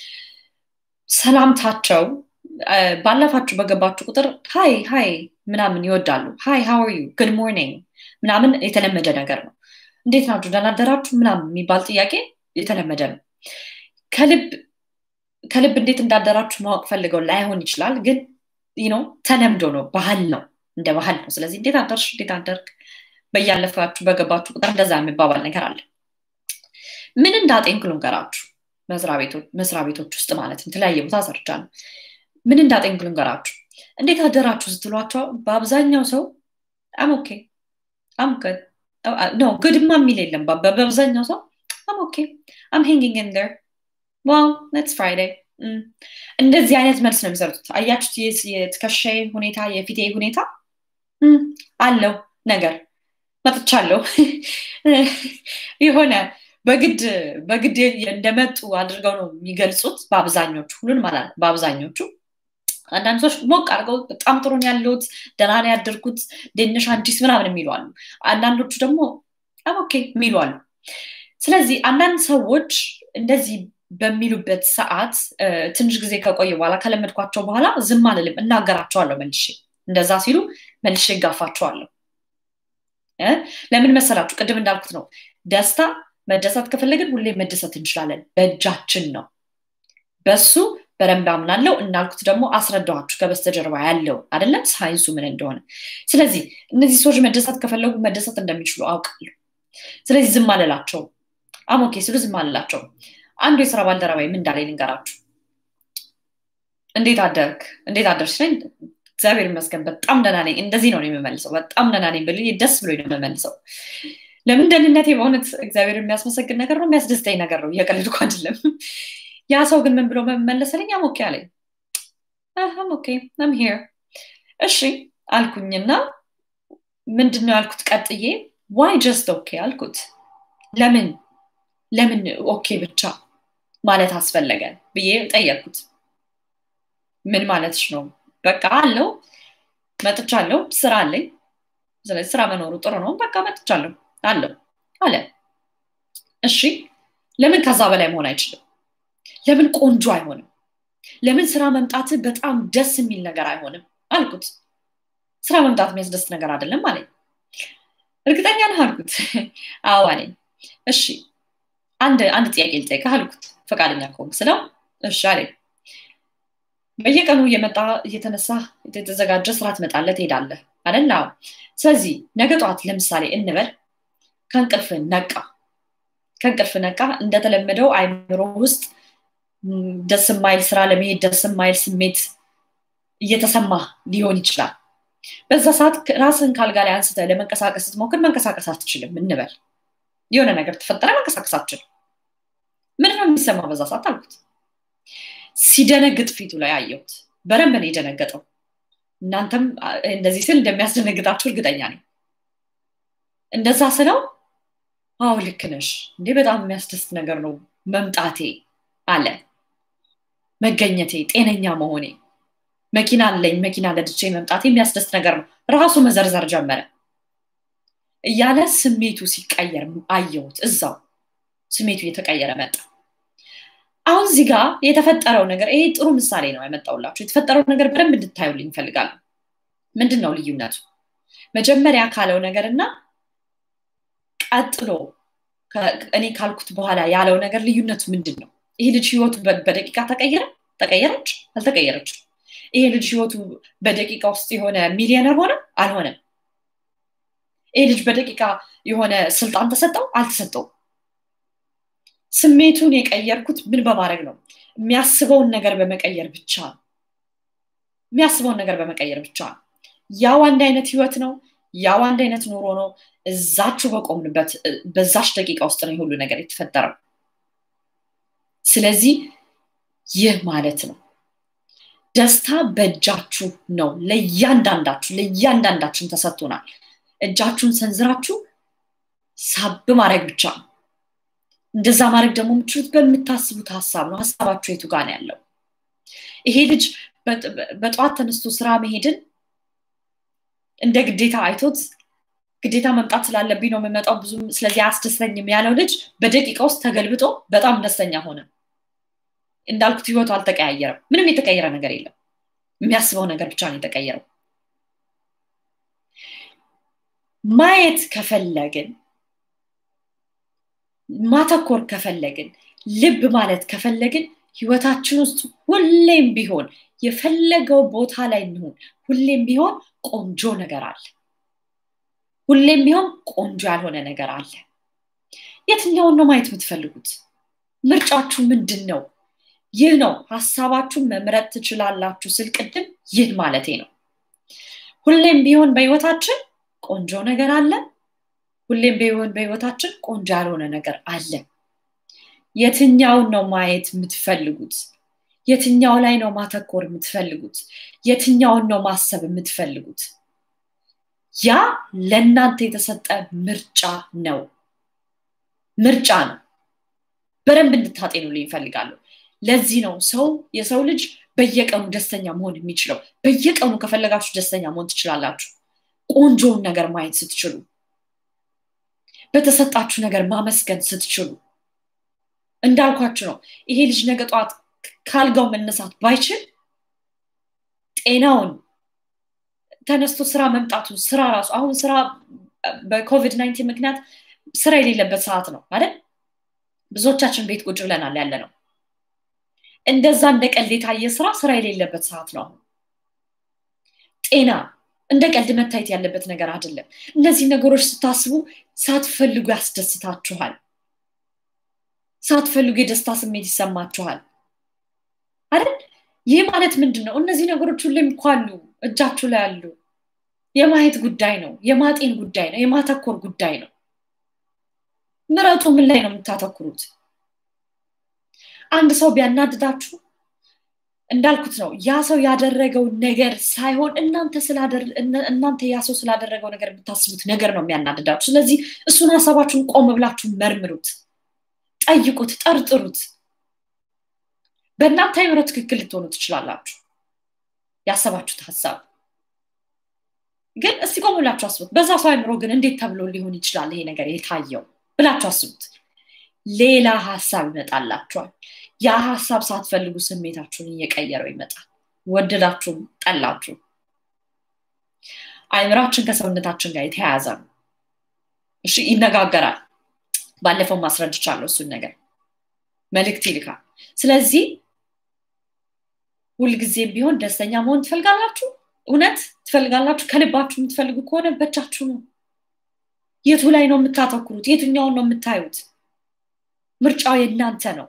ሰላምታቸው ባለፋችሁ በገባችሁ ቁጥር ሀይ ሀይ ምናምን ይወዳሉ ሀይ ሀው ዩ ጉድ ሞርኒንግ ምናምን የተለመደ ነገር ነው እንዴት ናችሁ ደህና አደራችሁ ምናምን የሚባል ጥያቄ የተለመደ ነው ከልብ ከልብ እንዴት እንዳደራችሁ ማወቅ ፈልገው ላይሆን ይችላል ግን ነው ተለምዶ ነው ባህል ነው እንደ ባህል ነው ስለዚህ እንዴት አደርሽ እንዴት አደርግ በያለፋችሁ በገባችሁ ቁጥር እንደዛ የሚባባል ነገር አለ ምን እንዳጤንክ ልንገራችሁ መስሪያ ቤቶች ውስጥ ማለት የተለያየ ቦታ ሰርቻለሁ ምን እንዳጤንክ ልንገራችሁ እንዴት አደራችሁ ስትሏቸው በአብዛኛው ሰው አም ኦኬ አም ገድ ኖ ግድማ የሚል የለም በአብዛኛው ሰው አም ኦኬ አም ሄንጊንግ ኢን ደር ዋው ሌትስ ፍራይዴይ እንደዚህ አይነት መልስ ነው የሚሰሩት አያችሁት የትከሻ ሁኔታ የፊቴ ሁኔታ አለው ነገር መጥቻለሁ የሆነ በግድ በግድ እንደመጡ አድርገው ነው የሚገልጹት በአብዛኞቹ ሁሉን ማለት በአብዛኞቹ አንዳንድ ሰዎች ሞቅ አድርገው በጣም ጥሩን ያለሁት ደህና ነው ያደርኩት ደንሽ አዲስ ምናምን የሚሉ አሉ አንዳንዶቹ ደግሞ ኦኬ የሚሉ አሉ ስለዚህ አንዳንድ ሰዎች እንደዚህ በሚሉበት ሰዓት ትንሽ ጊዜ ከቆየ በኋላ ከለመድኳቸው በኋላ ዝም አልልም እናገራቸዋለሁ መልሼ እንደዛ ሲሉ መልሼ ይጋፋቸዋለሁ ለምን መሰላችሁ ቅድም እንዳልኩት ነው ደስታ መደሰት ከፈለግን ሁሌ መደሰት እንችላለን በእጃችን ነው በሱ በደንብ አምናለው እንዳልኩት ደግሞ አስረዳኋችሁ ከበስተጀርባ ያለው አደለም ሳይንሱ ምን እንደሆነ ስለዚህ እነዚህ ሰዎች መደሰት ከፈለጉ መደሰት እንደሚችሉ አውቃለሁ ስለዚህ ዝም አልላቸው አሞኬ ስሉ ዝም አልላቸው አንዱ የስራ ባልደረባይ ምን እንዳላይ ልንገራችሁ እንዴት አደርግ እንዴት አደርሽ ነኝ እግዚአብሔር ይመስገን በጣም ደህና ነኝ እንደዚህ ነው የምመልሰው በጣም ደህና ነኝ ብል ደስ ብሎ ነው የምመልሰው ለምን ደህንነቴ በእውነት እግዚአብሔር የሚያስመሰግን ነገር ነው የሚያስደስተኝ ነገር ነው እየቀልድኩ አይደለም ያ ሰው ግን ምን ብሎ መመለሰልኝ አሞኬ አለኝ አሞኬ ም ሄር እሺ አልኩኝና ምንድን ነው ያልኩት ቀጥዬ ዋይ ጀስት ኦኬ አልኩት ለምን ለምን ኦኬ ብቻ ማለት አስፈለገ ብዬ ጠየቅኩት ምን ማለትሽ ነው በቃ አለው መጥቻለሁ ስራ አለኝ ስለዚህ ስራ መኖሩ ጥሩ ነው በቃ መጥቻለሁ አለው አለ እሺ ለምን ከዛ በላይ መሆን አይችልም ለምን ቆንጆ አይሆንም ለምን ስራ መምጣት በጣም ደስ የሚል ነገር አይሆንም አልኩት ስራ መምጣት የሚያስደስት ነገር አይደለም አለኝ እርግጠኛ ነህ አልኩት አዎ አለኝ እሺ አንድ አንድ ጥያቄ ልጠይቅህ አልኩት ፈቃደኛ ከሆንክ ስለው እሺ አለኝ በየቀኑ እየመጣ እየተነሳ የተዘጋጀ ስራ ትመጣለህ ትሄዳለህ አደላ ስለዚህ ነገ ጠዋት ለምሳሌ እንበል ከእንቅልፍ ነቃ ከእንቅልፍ ነቃ እንደተለመደው አይምሮ ውስጥ ደስ ማይል ስራ ለመሄድ ደስ ማይል ስሜት እየተሰማ ሊሆን ይችላል በዛ ሰዓት ራስን ካልጋ ላይ አንስተ ለመንቀሳቀስ ስትሞክር መንቀሳቀስ አትችልም እንበል የሆነ ነገር ተፈጠረ መንቀሳቀስ አትችልም ምን ነው የሚሰማ በዛ ሰዓት አልኩት ሲደነግጥ ፊቱ ላይ አየሁት በረንብ ነው የደነገጠው እናንተም እንደዚህ ስል እንደሚያስደነግጣችሁ እርግጠኛ ነኝ እንደዛ ስለው አዎ ልክ ነሽ እንዴ በጣም የሚያስደስት ነገር ነው መምጣቴ አለ መገኘቴ ጤነኛ መሆኔ መኪና አለኝ መኪና ለድቼ መምጣቴ የሚያስደስት ነገር ነው ራሱ መዘርዘር ጀመረ እያለ ስሜቱ ሲቀየር አየሁት እዛው ስሜቱ እየተቀየረ መጣ አሁን እዚህ ጋር የተፈጠረው ነገር ይሄ ጥሩ ምሳሌ ነው ያመጣውላችሁ የተፈጠረው ነገር በደንብ እንድታዩልኝ ይፈልጋሉ ምንድን ነው ልዩነቱ መጀመሪያ ካለው ነገር እና ቀጥሎ እኔ ካልኩት በኋላ ያለው ነገር ልዩነቱ ምንድን ነው ይሄ ልጅ ህይወቱ በደቂቃ ተቀየረ ተቀየረች አልተቀየረች ይሄ ልጅ ህይወቱ በደቂቃ ውስጥ የሆነ ሚሊዮነር ሆነ አልሆነም ይሄ ልጅ በደቂቃ የሆነ ስልጣን ተሰጠው አልተሰጠው ስሜቱን የቀየርኩት ምን በማድረግ ነው የሚያስበውን ነገር በመቀየር ብቻ ነው የሚያስበውን ነገር በመቀየር ብቻ ነው ያው አንድ አይነት ህይወት ነው ያው አንድ አይነት ኑሮ ነው እዛችሁ በቆምንበት በዛች ደቂቃ ውስጥ ነው ሁሉ ነገር የተፈጠረው ስለዚህ ይህ ማለት ነው ደስታ በእጃችሁ ነው ለእያንዳንዳችሁ ለእያንዳንዳችን ተሰጥቶናል እጃችሁን ሰንዝራችሁ ሳብ ማድረግ ብቻ ነው እንደዛ ማድረግ ደግሞ የምችሉት በምታስቡት ሀሳብ ነው ሀሳባችሁ የቱ ጋር ያለው ይሄ ልጅ በጠዋት ተነስቶ ስራ መሄድን እንደ ግዴታ አይቶት ግዴታ መምጣት ስላለብኝ ነው የምመጣው ብዙም ስለዚህ አያስደስተኝም ያለው ልጅ በደቂቃ ውስጥ ተገልብጦ በጣም ደስተኛ ሆነ እንዳልኩት ህይወቱ አልተቀያየረም ምንም የተቀየረ ነገር የለም የሚያስበው ነገር ብቻ ነው የተቀየረው ማየት ከፈለግን ማተኮር ከፈለግን ልብ ማለት ከፈለግን ህይወታችን ውስጥ ሁሌም ቢሆን የፈለገው ቦታ ላይ እንሆን ሁሌም ቢሆን ቆንጆ ነገር አለ ሁሌም ቢሆን ቆንጆ ያልሆነ ነገር አለ የትኛውን ነው ማየት የምትፈልጉት ምርጫችሁ ምንድን ነው ይህ ነው ሀሳባችሁን መምረጥ ትችላላችሁ ስል ቅድም ይህ ማለቴ ነው ሁሌም ቢሆን በህይወታችን ቆንጆ ነገር አለ ሁሌም ቢሆን በህይወታችን ቆንጆ ያልሆነ ነገር አለ የትኛውን ነው ማየት የምትፈልጉት የትኛው ላይ ነው ማተኮር የምትፈልጉት የትኛውን ነው ማሰብ የምትፈልጉት ያ ለእናንተ የተሰጠ ምርጫ ነው ምርጫ ነው በደንብ እንድታጤኑልኝ ይፈልጋለሁ ለዚህ ነው ሰው የሰው ልጅ በየቀኑ ደስተኛ መሆን የሚችለው በየቀኑ ከፈለጋችሁ ደስተኛ መሆን ትችላላችሁ ቆንጆውን ነገር ማየት ስትችሉ በተሰጣችሁ ነገር ማመስገን ስትችሉ እንዳልኳችሁ ነው ይሄ ልጅ ነገ ጠዋት ካልጋው መነሳት ባይችል ጤናውን ተነስቶ ስራ መምጣቱ ስራ ራሱ አሁን ስራ በኮቪድ ናይንቲን ምክንያት ስራ የሌለበት ሰዓት ነው አይደል ብዙዎቻችን ቤት ቁጭ ብለናል ያለ ነው እንደዛ እንደ ቀልድ የታየ ስራ ስራ የሌለበት ሰዓት ነው አሁን ጤና እንደ ቀልድ መታየት ያለበት ነገር አይደለም እነዚህ ነገሮች ስታስቡ ሳትፈልጉ ያስደስታችኋል ሳትፈልጉ የደስታ ስሜት ይሰማችኋል አይደል ይህ ማለት ምንድን ነው እነዚህ ነገሮች ሁሌም እኮ አሉ እጃችሁ ላይ አሉ የማየት ጉዳይ ነው የማጤን ጉዳይ ነው የማተኮር ጉዳይ ነው ምረጡ ምን ላይ ነው የምታተኩሩት አንድ ሰው ቢያናድዳችሁ እንዳልኩት ነው ያ ሰው ያደረገው ነገር ሳይሆን እናንተ ያ ሰው ስላደረገው ነገር የምታስቡት ነገር ነው የሚያናድዳችሁ ስለዚህ እሱን ሀሳባችሁን ቆም ብላችሁ መርምሩት ጠይቁት ጠርጥሩት በእናንተ አይምሮ ትክክል ልትሆኑ ትችላላችሁ ያሰባችሁት ሀሳብ ግን እስቲ ቆም ብላችሁ አስቡት በዛ ሰው አይምሮ ግን እንዴት ተብሎ ሊሆን ይችላል ይሄ ነገር የታየው ብላችሁ አስቡት ሌላ ሀሳብ ይመጣላችኋል ያ ሀሳብ ሳትፈልጉ ስሜታችሁን እየቀየረው ይመጣል ወደዳችሁም ጠላችሁ አይምራችን ከሰውነታችን ጋር የተያያዘ ነው እሺ ይነጋገራል ባለፈው ማስረድቻለሁ እሱን ነገር መልእክት ይልካል ስለዚህ ሁልጊዜም ቢሆን ደስተኛ መሆን ትፈልጋላችሁ እውነት ትፈልጋላችሁ ከልባችሁ የምትፈልጉ ከሆነ በእጃችሁ ነው የቱ ላይ ነው የምታተኩሩት የትኛውን ነው የምታዩት ምርጫው የእናንተ ነው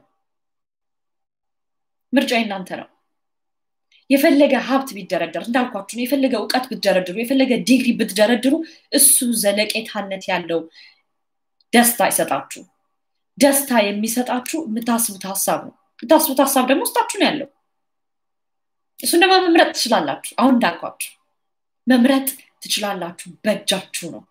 ምርጫው የእናንተ ነው የፈለገ ሀብት ቢደረደር እንዳልኳችሁ ነው የፈለገ እውቀት ብትደረድሩ የፈለገ ዲግሪ ብትደረድሩ እሱ ዘለቄታነት ያለው ደስታ አይሰጣችሁ ደስታ የሚሰጣችሁ የምታስቡት ሀሳብ ነው የምታስቡት ሀሳብ ደግሞ ውስጣችሁ ነው ያለው እሱን ደግሞ መምረጥ ትችላላችሁ አሁን እንዳልኳችሁ መምረጥ ትችላላችሁ በእጃችሁ ነው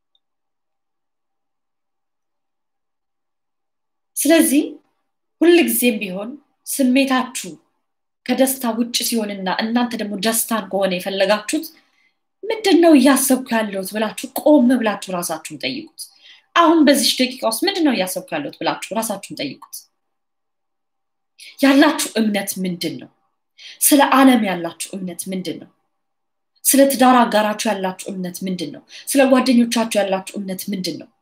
ስለዚህ ሁልጊዜም ቢሆን ስሜታችሁ ከደስታ ውጭ ሲሆንና እናንተ ደግሞ ደስታን ከሆነ የፈለጋችሁት ምንድን ነው እያሰብኩ ያለሁት ብላችሁ ቆም ብላችሁ ራሳችሁን ጠይቁት አሁን በዚች ደቂቃ ውስጥ ምንድን ነው እያሰብኩ ያለሁት ብላችሁ ራሳችሁን ጠይቁት ያላችሁ እምነት ምንድን ነው ስለ ዓለም ያላችሁ እምነት ምንድን ነው ስለ ትዳር አጋራችሁ ያላችሁ እምነት ምንድን ነው ስለ ጓደኞቻችሁ ያላችሁ እምነት ምንድን ነው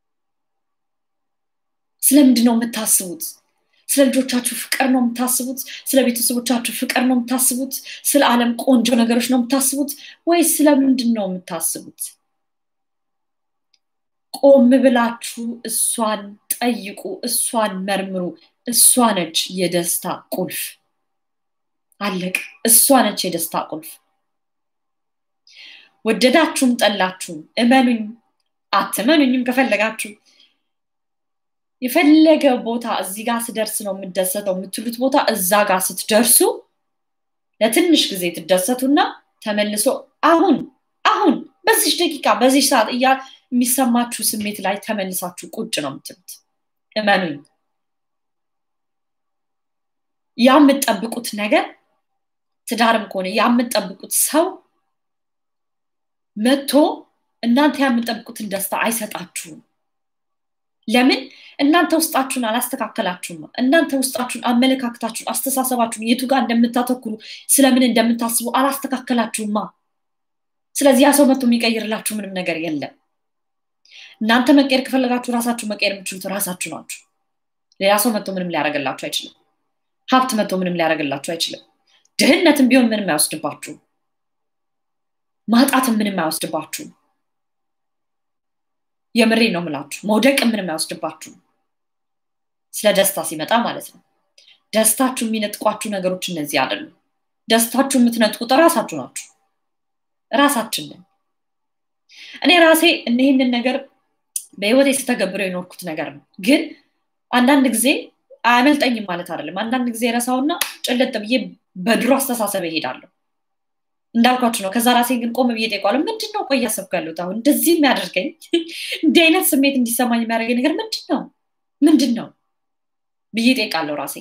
ስለምንድን ነው የምታስቡት ስለ ልጆቻችሁ ፍቅር ነው የምታስቡት ስለ ቤተሰቦቻችሁ ፍቅር ነው የምታስቡት ስለ ዓለም ቆንጆ ነገሮች ነው የምታስቡት ወይስ ስለምንድን ነው የምታስቡት ቆም ብላችሁ እሷን ጠይቁ እሷን መርምሩ እሷ ነች የደስታ ቁልፍ አለቅ እሷ ነች የደስታ ቁልፍ ወደዳችሁም ጠላችሁም እመኑኝ አትመኑኝም ከፈለጋችሁ የፈለገ ቦታ እዚህ ጋር ስደርስ ነው የምደሰተው የምትሉት ቦታ እዛ ጋር ስትደርሱ ለትንሽ ጊዜ ትደሰቱና ተመልሶ አሁን አሁን በዚች ደቂቃ በዚች ሰዓት እያ የሚሰማችሁ ስሜት ላይ ተመልሳችሁ ቁጭ ነው የምትሉት እመኑኝ ያ የምትጠብቁት ነገር ትዳርም ከሆነ የምጠብቁት ሰው መጥቶ እናንተ የምጠብቁትን ደስታ አይሰጣችሁም። ለምን? እናንተ ውስጣችሁን አላስተካከላችሁም። እናንተ ውስጣችሁን፣ አመለካከታችሁን፣ አስተሳሰባችሁን የቱ ጋር እንደምታተኩሩ ስለምን እንደምታስቡ አላስተካከላችሁማ። ስለዚህ ያ ሰው መጥቶ የሚቀይርላችሁ ምንም ነገር የለም። እናንተ መቀየር ከፈለጋችሁ ራሳችሁ መቀየር የምትችሉት ራሳችሁ ናችሁ። ሌላ ሰው መጥቶ ምንም ሊያደርግላችሁ አይችልም። ሀብት መጥቶ ምንም ሊያደርግላችሁ አይችልም። ድህነትም ቢሆን ምንም አይወስድባችሁም። ማጣትም ምንም አይወስድባችሁም። የምሬ ነው ምላችሁ። መውደቅም ምንም አይወስድባችሁም። ስለ ደስታ ሲመጣ ማለት ነው። ደስታችሁ የሚነጥቋችሁ ነገሮች እነዚህ አይደሉም። ደስታችሁ የምትነጥቁት ራሳችሁ ናችሁ። ራሳችንን እኔ ራሴ ይህንን ነገር በህይወቴ ስተገብረው የኖርኩት ነገር ነው። ግን አንዳንድ ጊዜ አያመልጠኝም ማለት አይደለም። አንዳንድ ጊዜ ረሳውና ጭልጥ ብዬ በድሮ አስተሳሰብ እሄዳለሁ። እንዳልኳችሁ ነው። ከዛ ራሴ ግን ቆም ብዬ ጠይቀዋለሁ። ምንድን ነው ቆይ እያሰብኩ ያለሁት አሁን እንደዚህ የሚያደርገኝ እንዲህ አይነት ስሜት እንዲሰማኝ የሚያደርገኝ ነገር ምንድን ነው ምንድን ነው ብዬ ጠይቃለሁ ራሴ።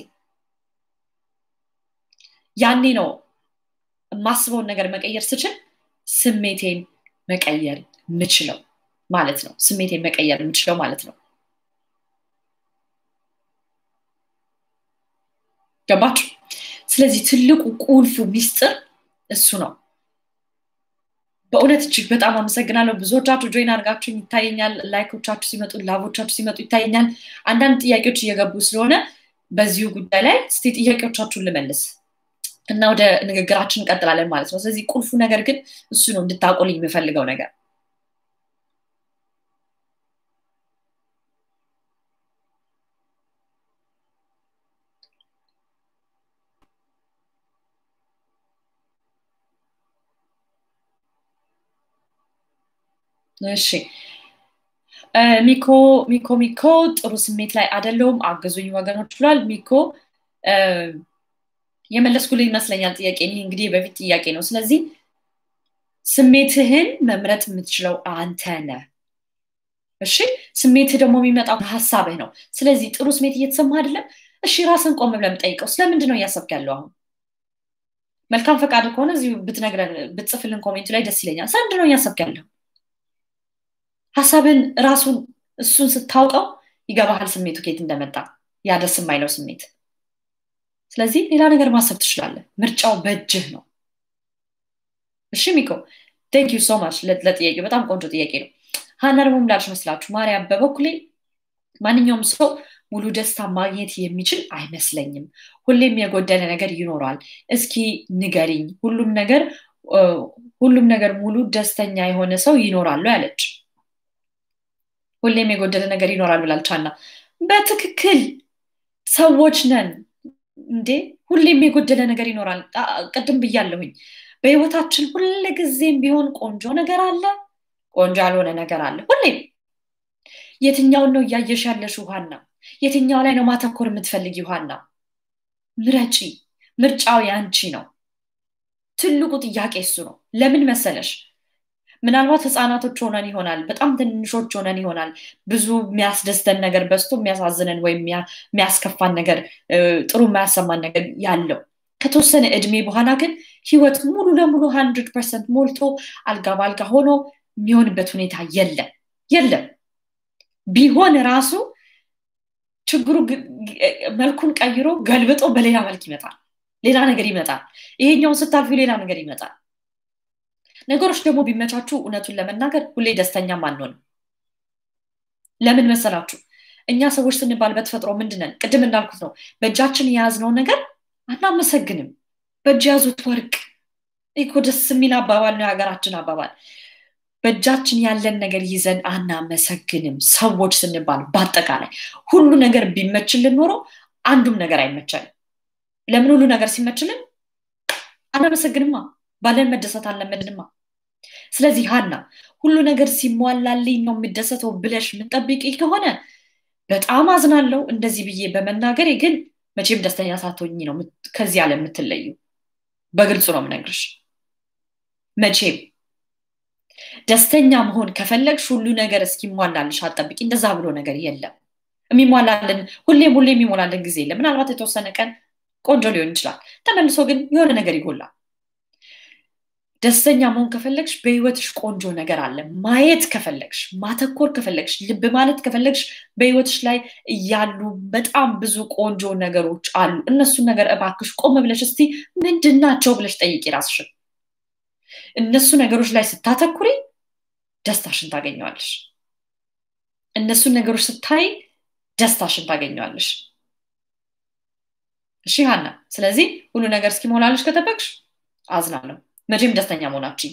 ያኔ ነው የማስበውን ነገር መቀየር ስችል ስሜቴን መቀየር የምችለው ማለት ነው። ስሜቴን መቀየር የምችለው ማለት ነው። ገባችሁ? ስለዚህ ትልቁ ቁልፉ ሚስጥር እሱ ነው። በእውነት እጅግ በጣም አመሰግናለሁ። ብዙዎቻችሁ ጆይን አድርጋችሁኝ ይታየኛል። ላይኮቻችሁ ሲመጡ፣ ላቦቻችሁ ሲመጡ ይታየኛል። አንዳንድ ጥያቄዎች እየገቡ ስለሆነ በዚሁ ጉዳይ ላይ እስቲ ጥያቄዎቻችሁን ልመልስ እና ወደ ንግግራችን እንቀጥላለን ማለት ነው። ስለዚህ ቁልፉ ነገር ግን እሱ ነው እንድታቆልኝ የምፈልገው ነገር እሺ ሚኮ ሚኮ ሚኮ ጥሩ ስሜት ላይ አይደለሁም አገዙኝ ወገኖች ብሏል። ሚኮ የመለስኩልህ ይመስለኛል ጥያቄ። ይህ እንግዲህ በፊት ጥያቄ ነው። ስለዚህ ስሜትህን መምረጥ የምትችለው አንተ ነህ። እሺ ስሜትህ ደግሞ የሚመጣው ሀሳብህ ነው። ስለዚህ ጥሩ ስሜት እየተሰማ አይደለም። እሺ ራስን ቆም ብለን ጠይቀው። ስለምንድን ነው እያሰብክ ያለው አሁን? መልካም ፈቃድ ከሆነ እዚሁ ብትነግረን ብትጽፍልን ኮሜንቱ ላይ ደስ ይለኛል። ስለምንድን ነው እያሰብክ ያለው? ሀሳብን ራሱን እሱን ስታውቀው ይገባሃል ስሜቱ ከየት እንደመጣ ያ ደስ የማይለው ስሜት። ስለዚህ ሌላ ነገር ማሰብ ትችላለህ። ምርጫው በእጅህ ነው። እሺ ሚኮ ቴንክ ዩ ሶ ማች ለጥያቄ በጣም ቆንጆ ጥያቄ ነው። ሀና ደግሞ ምላች መስላችሁ ማርያም፣ በበኩሌ ማንኛውም ሰው ሙሉ ደስታ ማግኘት የሚችል አይመስለኝም። ሁሌም የጎደለ ነገር ይኖራል። እስኪ ንገሪኝ፣ ሁሉም ነገር ሁሉም ነገር ሙሉ ደስተኛ የሆነ ሰው ይኖራሉ ያለች ሁሌም የጎደለ ነገር ይኖራል ብላለች ሀና። በትክክል ሰዎች ነን እንዴ! ሁሌም የጎደለ ነገር ይኖራል። ቅድም ብያለሁኝ። በህይወታችን ሁልጊዜም ቢሆን ቆንጆ ነገር አለ፣ ቆንጆ ያልሆነ ነገር አለ። ሁሌም የትኛውን ነው እያየሽ ያለሽው ሀና? የትኛው ላይ ነው ማተኮር የምትፈልጊ ሀና? ምረጪ። ምርጫው ያንቺ ነው። ትልቁ ጥያቄ እሱ ነው። ለምን መሰለሽ? ምናልባት ህፃናቶች ሆነን ይሆናል፣ በጣም ትንሾች ሆነን ይሆናል። ብዙ የሚያስደስተን ነገር በዝቶ የሚያሳዝነን ወይም የሚያስከፋን ነገር፣ ጥሩ የማያሰማን ነገር ያለው ከተወሰነ እድሜ በኋላ ግን ህይወት ሙሉ ለሙሉ ሀንድርድ ፐርሰንት ሞልቶ አልጋ በአልጋ ሆኖ የሚሆንበት ሁኔታ የለም የለም። ቢሆን ራሱ ችግሩ መልኩን ቀይሮ ገልብጦ በሌላ መልክ ይመጣል። ሌላ ነገር ይመጣል። ይሄኛውን ስታልፊ ሌላ ነገር ይመጣል። ነገሮች ደግሞ ቢመቻቹ እውነቱን ለመናገር ሁሌ ደስተኛም አንሆንም። ለምን መሰላችሁ? እኛ ሰዎች ስንባል በተፈጥሮ ምንድነን? ቅድም እንዳልኩት ነው። በእጃችን የያዝነውን ነገር አናመሰግንም። በእጅ የያዙት ወርቅ እኮ ደስ የሚል አባባል ነው፣ የሀገራችን አባባል። በእጃችን ያለን ነገር ይዘን አናመሰግንም። ሰዎች ስንባል በአጠቃላይ ሁሉ ነገር ቢመችልን ኖሮ አንዱም ነገር አይመቸንም። ለምን ሁሉ ነገር ሲመችልን አናመሰግንማ። ባለን መደሰት አልለመድንማ። ስለዚህ ሀና ሁሉ ነገር ሲሟላልኝ ነው የምደሰተው ብለሽ የምንጠብቂ ከሆነ በጣም አዝናለው እንደዚህ ብዬ በመናገሬ ግን መቼም ደስተኛ ሳትሆኝ ነው ከዚህ ዓለም የምትለዩ። በግልጹ ነው የምነግርሽ። መቼም ደስተኛ መሆን ከፈለግሽ ሁሉ ነገር እስኪሟላልሽ አጠብቂ። እንደዛ ብሎ ነገር የለም። የሚሟላልን ሁሌም ሁሌ የሚሞላልን ጊዜ የለም። ምናልባት የተወሰነ ቀን ቆንጆ ሊሆን ይችላል። ተመልሶ ግን የሆነ ነገር ይጎላል። ደስተኛ መሆን ከፈለግሽ በህይወትሽ ቆንጆ ነገር አለ። ማየት ከፈለግሽ፣ ማተኮር ከፈለግሽ፣ ልብ ማለት ከፈለግሽ በህይወትሽ ላይ እያሉ በጣም ብዙ ቆንጆ ነገሮች አሉ። እነሱን ነገር እባክሽ ቆም ብለሽ እስቲ ምንድን ናቸው ብለሽ ጠይቂ ራስሽን። እነሱ ነገሮች ላይ ስታተኩሪ ደስታሽን ታገኘዋለሽ። እነሱን ነገሮች ስታይ ደስታሽን ታገኘዋለሽ። እሺ ሀና፣ ስለዚህ ሁሉ ነገር እስኪሞላልሽ ከጠበቅሽ አዝናለሁ። መቼም ደስተኛ መሆናችን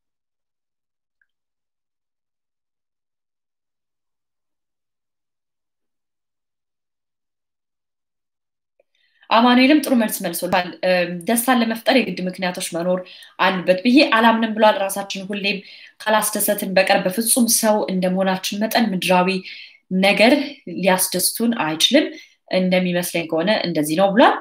አማኑኤልም ጥሩ መልስ መልሶላል። ደስታን ለመፍጠር የግድ ምክንያቶች መኖር አሉበት ብዬ አላምንም ብሏል። ራሳችን ሁሌም ካላስደሰትን በቀር በፍጹም ሰው እንደመሆናችን መጠን ምድራዊ ነገር ሊያስደስቱን አይችልም። እንደሚመስለኝ ከሆነ እንደዚህ ነው ብሏል።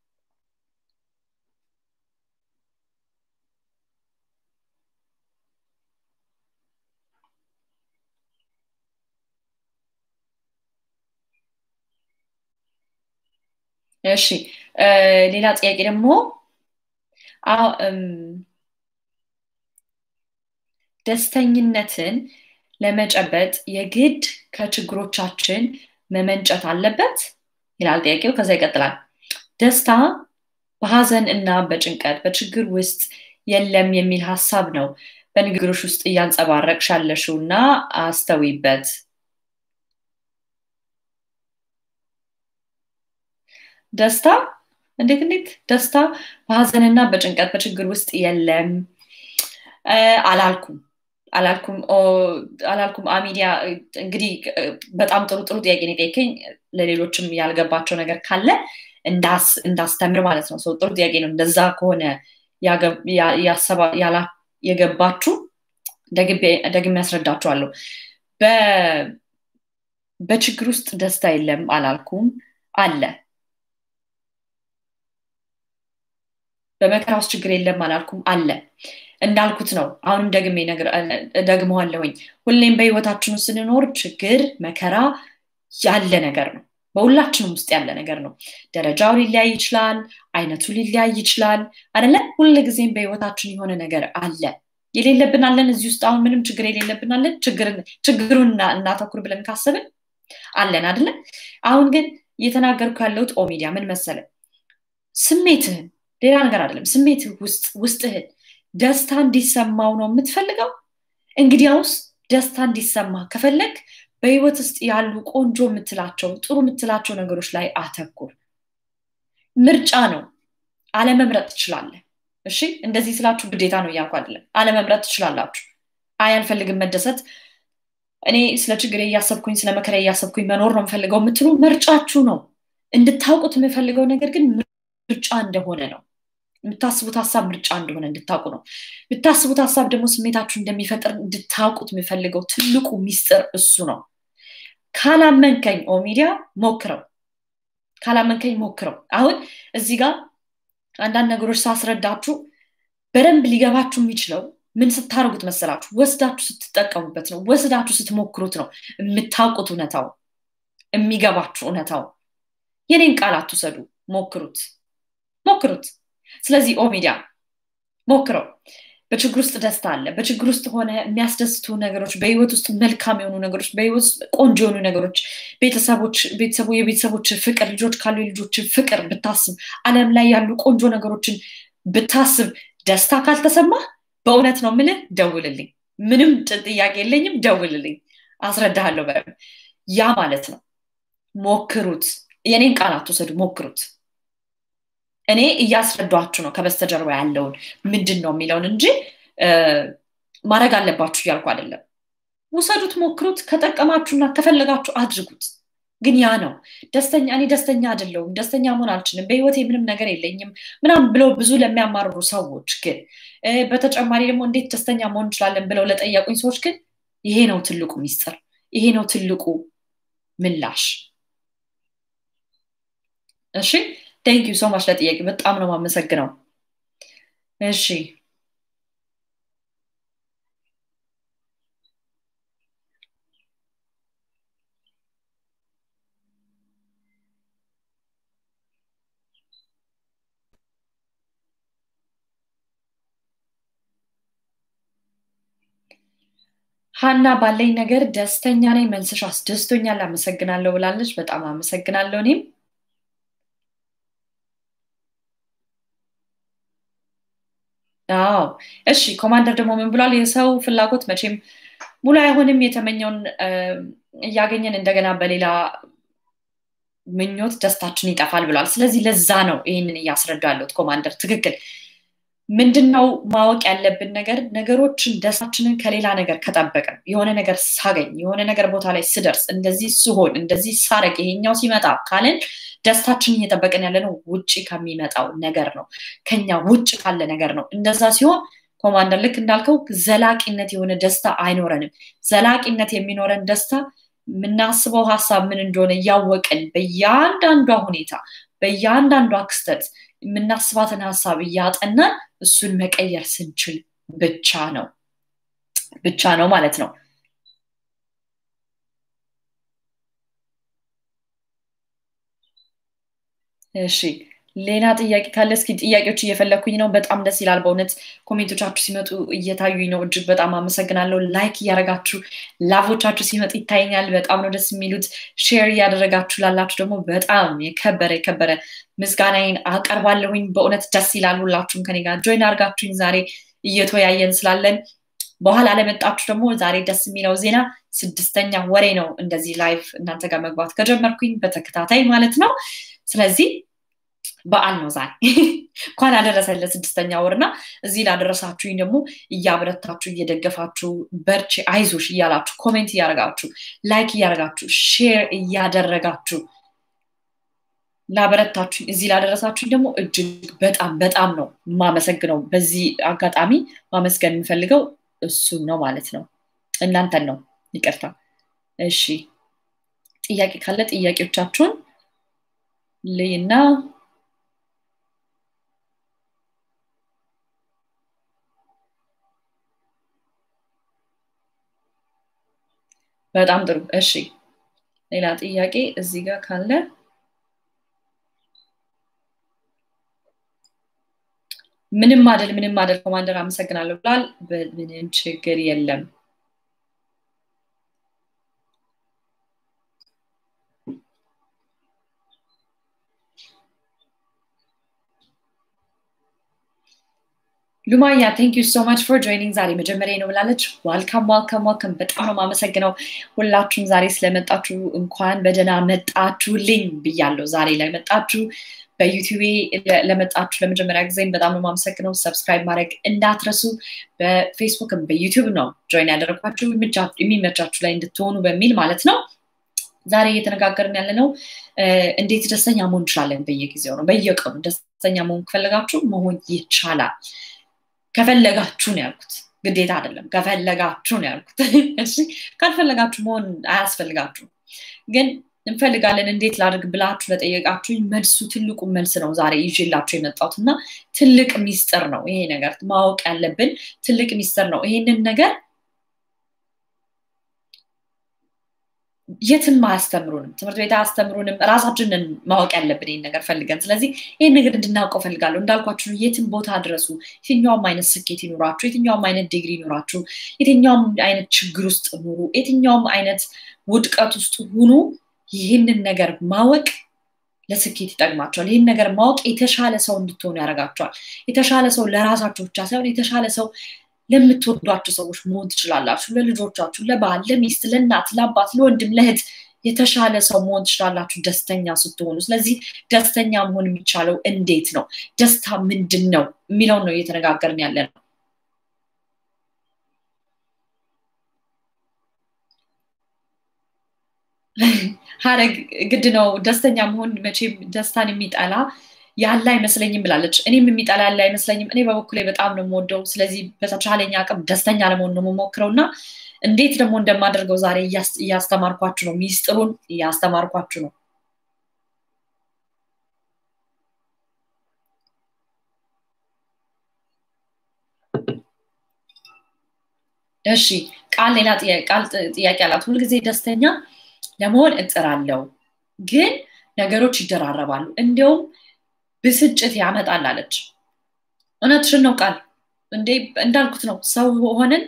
እሺ ሌላ ጥያቄ ደግሞ ደስተኝነትን ለመጨበጥ የግድ ከችግሮቻችን መመንጨት አለበት ይላል ጥያቄው። ከዛ ይቀጥላል። ደስታ በሀዘን እና በጭንቀት በችግር ውስጥ የለም የሚል ሀሳብ ነው በንግግሮች ውስጥ እያንጸባረቅሽ ያለሽው እና አስተዊበት። ደስታ እንዴት እንዴት ደስታ በሀዘንና በጭንቀት በችግር ውስጥ የለም አላልኩም አላልኩም አላልኩም አሚዲያ እንግዲህ በጣም ጥሩ ጥሩ ጥያቄ ነው የጠየከኝ ለሌሎችም ያልገባቸው ነገር ካለ እንዳስተምር ማለት ነው ሰው ጥሩ ጥያቄ ነው እንደዛ ከሆነ የገባችሁ ደግሜ ያስረዳችኋለሁ በችግር ውስጥ ደስታ የለም አላልኩም አለ በመከራ ውስጥ ችግር የለም አላልኩም አለ እንዳልኩት ነው አሁንም ደግሜ ደግመዋለሁኝ ሁሌም በህይወታችን ውስጥ ስንኖር ችግር መከራ ያለ ነገር ነው በሁላችንም ውስጥ ያለ ነገር ነው ደረጃው ሊለያይ ይችላል አይነቱ ሊለያይ ይችላል አደለ ሁል ጊዜም በህይወታችን የሆነ ነገር አለ የሌለብን አለን እዚህ ውስጥ አሁን ምንም ችግር የሌለብን አለን ችግሩን እናተኩር ብለን ካሰብን አለን አደለ አሁን ግን እየተናገርኩ ያለሁት ኦሚዲያ ምን መሰለ ስሜትህን ሌላ ነገር አይደለም ስሜትህ ውስጥ ውስጥህን ደስታ እንዲሰማው ነው የምትፈልገው እንግዲያውስ ደስታ እንዲሰማ ከፈለግ በህይወት ውስጥ ያሉ ቆንጆ የምትላቸው ጥሩ የምትላቸው ነገሮች ላይ አተኩር ምርጫ ነው አለመምረጥ ትችላለህ እሺ እንደዚህ ስላችሁ ግዴታ ነው እያልኩ አይደለም አለመምረጥ ትችላላችሁ አይ አልፈልግም መደሰት እኔ ስለ ችግር እያሰብኩኝ ስለ መከራ እያሰብኩኝ መኖር ነው የምፈልገው የምትሉ ምርጫችሁ ነው እንድታውቁት የምፈልገው ነገር ግን ምርጫ እንደሆነ ነው የምታስቡት ሀሳብ ምርጫ እንደሆነ እንድታውቁ ነው የምታስቡት ሀሳብ ደግሞ ስሜታችሁ እንደሚፈጥር እንድታውቁት የምፈልገው ትልቁ ሚስጥር እሱ ነው ካላመንከኝ ኦሚዲያ ሞክረው ካላመንከኝ ሞክረው አሁን እዚህ ጋር አንዳንድ ነገሮች ሳስረዳችሁ በደንብ ሊገባችሁ የሚችለው ምን ስታደርጉት መሰላችሁ ወስዳችሁ ስትጠቀሙበት ነው ወስዳችሁ ስትሞክሩት ነው የምታውቁት እውነታው የሚገባችሁ እውነታው የኔን ቃል አትውሰዱ ሞክሩት ሞክሩት ስለዚህ ኦሚዲያ ሞክረው በችግር ውስጥ ደስታ አለ በችግር ውስጥ ሆነ የሚያስደስቱ ነገሮች በህይወት ውስጥ መልካም የሆኑ ነገሮች በህይወት ውስጥ ቆንጆ የሆኑ ነገሮች ቤተሰቦች ቤተሰቡ የቤተሰቦች ፍቅር ልጆች ካሉ የልጆች ፍቅር ብታስብ አለም ላይ ያሉ ቆንጆ ነገሮችን ብታስብ ደስታ ካልተሰማ በእውነት ነው ምልህ ደውልልኝ ምንም ጥያቄ የለኝም ደውልልኝ አስረዳሃለሁ በ ያ ማለት ነው ሞክሩት የኔን ቃል አትውሰዱ ሞክሩት እኔ እያስረዷችሁ ነው ከበስተጀርባ ያለውን ምንድን ነው የሚለውን እንጂ ማድረግ አለባችሁ እያልኩ አይደለም ውሰዱት ሞክሩት ከጠቀማችሁና ከፈለጋችሁ አድርጉት ግን ያ ነው ደስተኛ እኔ ደስተኛ አይደለሁም ደስተኛ መሆን አልችልም በህይወቴ ምንም ነገር የለኝም ምናም ብለው ብዙ ለሚያማርሩ ሰዎች ግን በተጨማሪ ደግሞ እንዴት ደስተኛ መሆን እንችላለን ብለው ለጠየቁኝ ሰዎች ግን ይሄ ነው ትልቁ ሚስጥር ይሄ ነው ትልቁ ምላሽ እሺ ቴንክ ዩ ሶ ማች ለጥያቄ በጣም ነው ማመሰግነው እሺ ሀና ባለኝ ነገር ደስተኛ ነኝ። መልስሽ አስደስቶኛል። አመሰግናለሁ ብላለች። በጣም አመሰግናለሁ እኔም አዎ እሺ። ኮማንደር ደግሞ ምን ብሏል? የሰው ፍላጎት መቼም ሙሉ አይሆንም። የተመኘውን እያገኘን እንደገና በሌላ ምኞት ደስታችን ይጠፋል ብሏል። ስለዚህ ለዛ ነው ይህንን እያስረዳ ያለሁት ኮማንደር። ትክክል። ምንድነው ማወቅ ያለብን ነገር ነገሮችን ደስታችንን ከሌላ ነገር ከጠበቅን የሆነ ነገር ሳገኝ የሆነ ነገር ቦታ ላይ ስደርስ እንደዚህ ስሆን እንደዚህ ሳረግ ይሄኛው ሲመጣ ካለን ደስታችንን እየጠበቅን ያለነው ውጭ ከሚመጣው ነገር ነው፣ ከኛ ውጭ ካለ ነገር ነው። እንደዛ ሲሆን ኮማንደር ልክ እንዳልከው ዘላቂነት የሆነ ደስታ አይኖረንም። ዘላቂነት የሚኖረን ደስታ የምናስበው ሀሳብ ምን እንደሆነ እያወቅን በእያንዳንዷ ሁኔታ በእያንዳንዷ ክስተት የምናስባትን ሀሳብ እያጠናን እሱን መቀየር ስንችል ብቻ ነው ብቻ ነው ማለት ነው። እሺ ሌላ ጥያቄ ካለ እስኪ ጥያቄዎች እየፈለግኩኝ ነው። በጣም ደስ ይላል በእውነት ኮሜንቶቻችሁ ሲመጡ እየታዩኝ ነው። እጅግ በጣም አመሰግናለሁ። ላይክ እያደረጋችሁ ላቮቻችሁ ሲመጡ ይታየኛል። በጣም ነው ደስ የሚሉት። ሼር እያደረጋችሁ ላላችሁ ደግሞ በጣም የከበረ የከበረ ምስጋናዬን አቀርባለሁኝ። በእውነት ደስ ይላል። ሁላችሁም ከኔ ጋር ጆይን አድርጋችሁኝ ዛሬ እየተወያየን ስላለን በኋላ ለመጣችሁ ደግሞ ዛሬ ደስ የሚለው ዜና ስድስተኛ ወሬ ነው እንደዚህ ላይቭ እናንተ ጋር መግባት ከጀመርኩኝ በተከታታይ ማለት ነው። ስለዚህ በዓል ነው ዛሬ። እንኳን አደረሰን ለስድስተኛ ወር እና እዚህ ላደረሳችሁኝ ደግሞ እያበረታችሁ እየደገፋችሁ በርቺ፣ አይዞሽ እያላችሁ ኮሜንት እያደረጋችሁ ላይክ እያደረጋችሁ ሼር እያደረጋችሁ ላበረታችሁኝ እዚህ ላደረሳችሁኝ ደግሞ እጅግ በጣም በጣም ነው የማመሰግነው። በዚህ አጋጣሚ ማመስገን የምፈልገው እሱን ነው ማለት ነው። እናንተን ነው። ይቅርታ። እሺ ጥያቄ ካለ ጥያቄዎቻችሁን ልይና በጣም ጥሩ። እሺ ሌላ ጥያቄ እዚህ ጋር ካለ ምንም አደል ምንም አደል ኮማንደር አመሰግናለሁ ብሏል። ምንም ችግር የለም። ሉማያ ቴንክ ዩ ሶ ማች ፎር ጆይኒንግ ዛሬ መጀመሪያ ነው ብላለች። ዋልካም ዋልካም ዋልካም። በጣም ነው የማመሰግነው ሁላችሁም ዛሬ ስለመጣችሁ እንኳን በደህና መጣችሁልኝ ብያለሁ። ዛሬ ላይ መጣችሁ በዩቲዩቤ ለመጣችሁ ለመጀመሪያ ጊዜም በጣም ነው የማመሰግነው። ሰብስክራይብ ማድረግ እንዳትረሱ። በፌስቡክም በዩቲዩብ ነው ጆይን ያደረግኳችሁ የሚመቻችሁ ላይ እንድትሆኑ በሚል ማለት ነው። ዛሬ እየተነጋገርን ያለ ነው እንዴት ደስተኛ መሆን እንችላለን። በየጊዜው ነው በየቀኑ ደስተኛ መሆን ከፈለጋችሁ መሆን ይቻላል። ከፈለጋችሁ ነው ያልኩት፣ ግዴታ አይደለም። ከፈለጋችሁ ነው ያልኩት። እሺ ካልፈለጋችሁ መሆን አያስፈልጋችሁም። ግን እንፈልጋለን እንዴት ላድርግ ብላችሁ ለጠየቃችሁ መልሱ ትልቁ መልስ ነው ዛሬ ይዤላችሁ የመጣሁት እና ትልቅ ሚስጥር ነው ይሄ ነገር ማወቅ ያለብን ትልቅ ሚስጥር ነው። ይሄንን ነገር የትም አያስተምሩንም፣ ትምህርት ቤት አያስተምሩንም። ራሳችንን ማወቅ ያለብን ይህን ነገር ፈልገን። ስለዚህ ይህን ነገር እንድናውቀው ፈልጋለሁ። እንዳልኳችሁ የትም ቦታ ድረሱ፣ የትኛውም አይነት ስኬት ይኑራችሁ፣ የትኛውም አይነት ዲግሪ ይኑራችሁ፣ የትኛውም አይነት ችግር ውስጥ ኑሩ፣ የትኛውም አይነት ውድቀት ውስጥ ሁኑ፣ ይህንን ነገር ማወቅ ለስኬት ይጠቅማቸዋል። ይህን ነገር ማወቅ የተሻለ ሰው እንድትሆኑ ያደርጋቸዋል። የተሻለ ሰው ለራሳቸው ብቻ ሳይሆን የተሻለ ሰው ለምትወዷቸው ሰዎች መሆን ትችላላችሁ። ለልጆቻችሁ፣ ለባል፣ ለሚስት፣ ለእናት፣ ለአባት፣ ለወንድም፣ ለእህት የተሻለ ሰው መሆን ትችላላችሁ ደስተኛ ስትሆኑ። ስለዚህ ደስተኛ መሆን የሚቻለው እንዴት ነው? ደስታ ምንድን ነው የሚለውን ነው እየተነጋገርን ያለ ነው። ሀረግ ግድ ነው ደስተኛ መሆን መቼም ደስታን የሚጠላ ያለ አይመስለኝም ብላለች። እኔም የሚጠላ ያለ አይመስለኝም። እኔ በበኩሌ በጣም ነው የምወደው። ስለዚህ በተቻለኝ አቅም ደስተኛ ለመሆን ነው የምሞክረው እና እንዴት ደግሞ እንደማደርገው ዛሬ እያስተማርኳችሁ ነው። ሚስጥሩን እያስተማርኳችሁ ነው። እሺ ቃል ሌላ ቃል ጥያቄ አላት። ሁልጊዜ ደስተኛ ለመሆን እጥራለሁ፣ ግን ነገሮች ይደራረባሉ፣ እንዲያውም ብስጭት ያመጣል አለች። እውነትሽን ነው ቃል እንዴ እንዳልኩት ነው። ሰው ሆነን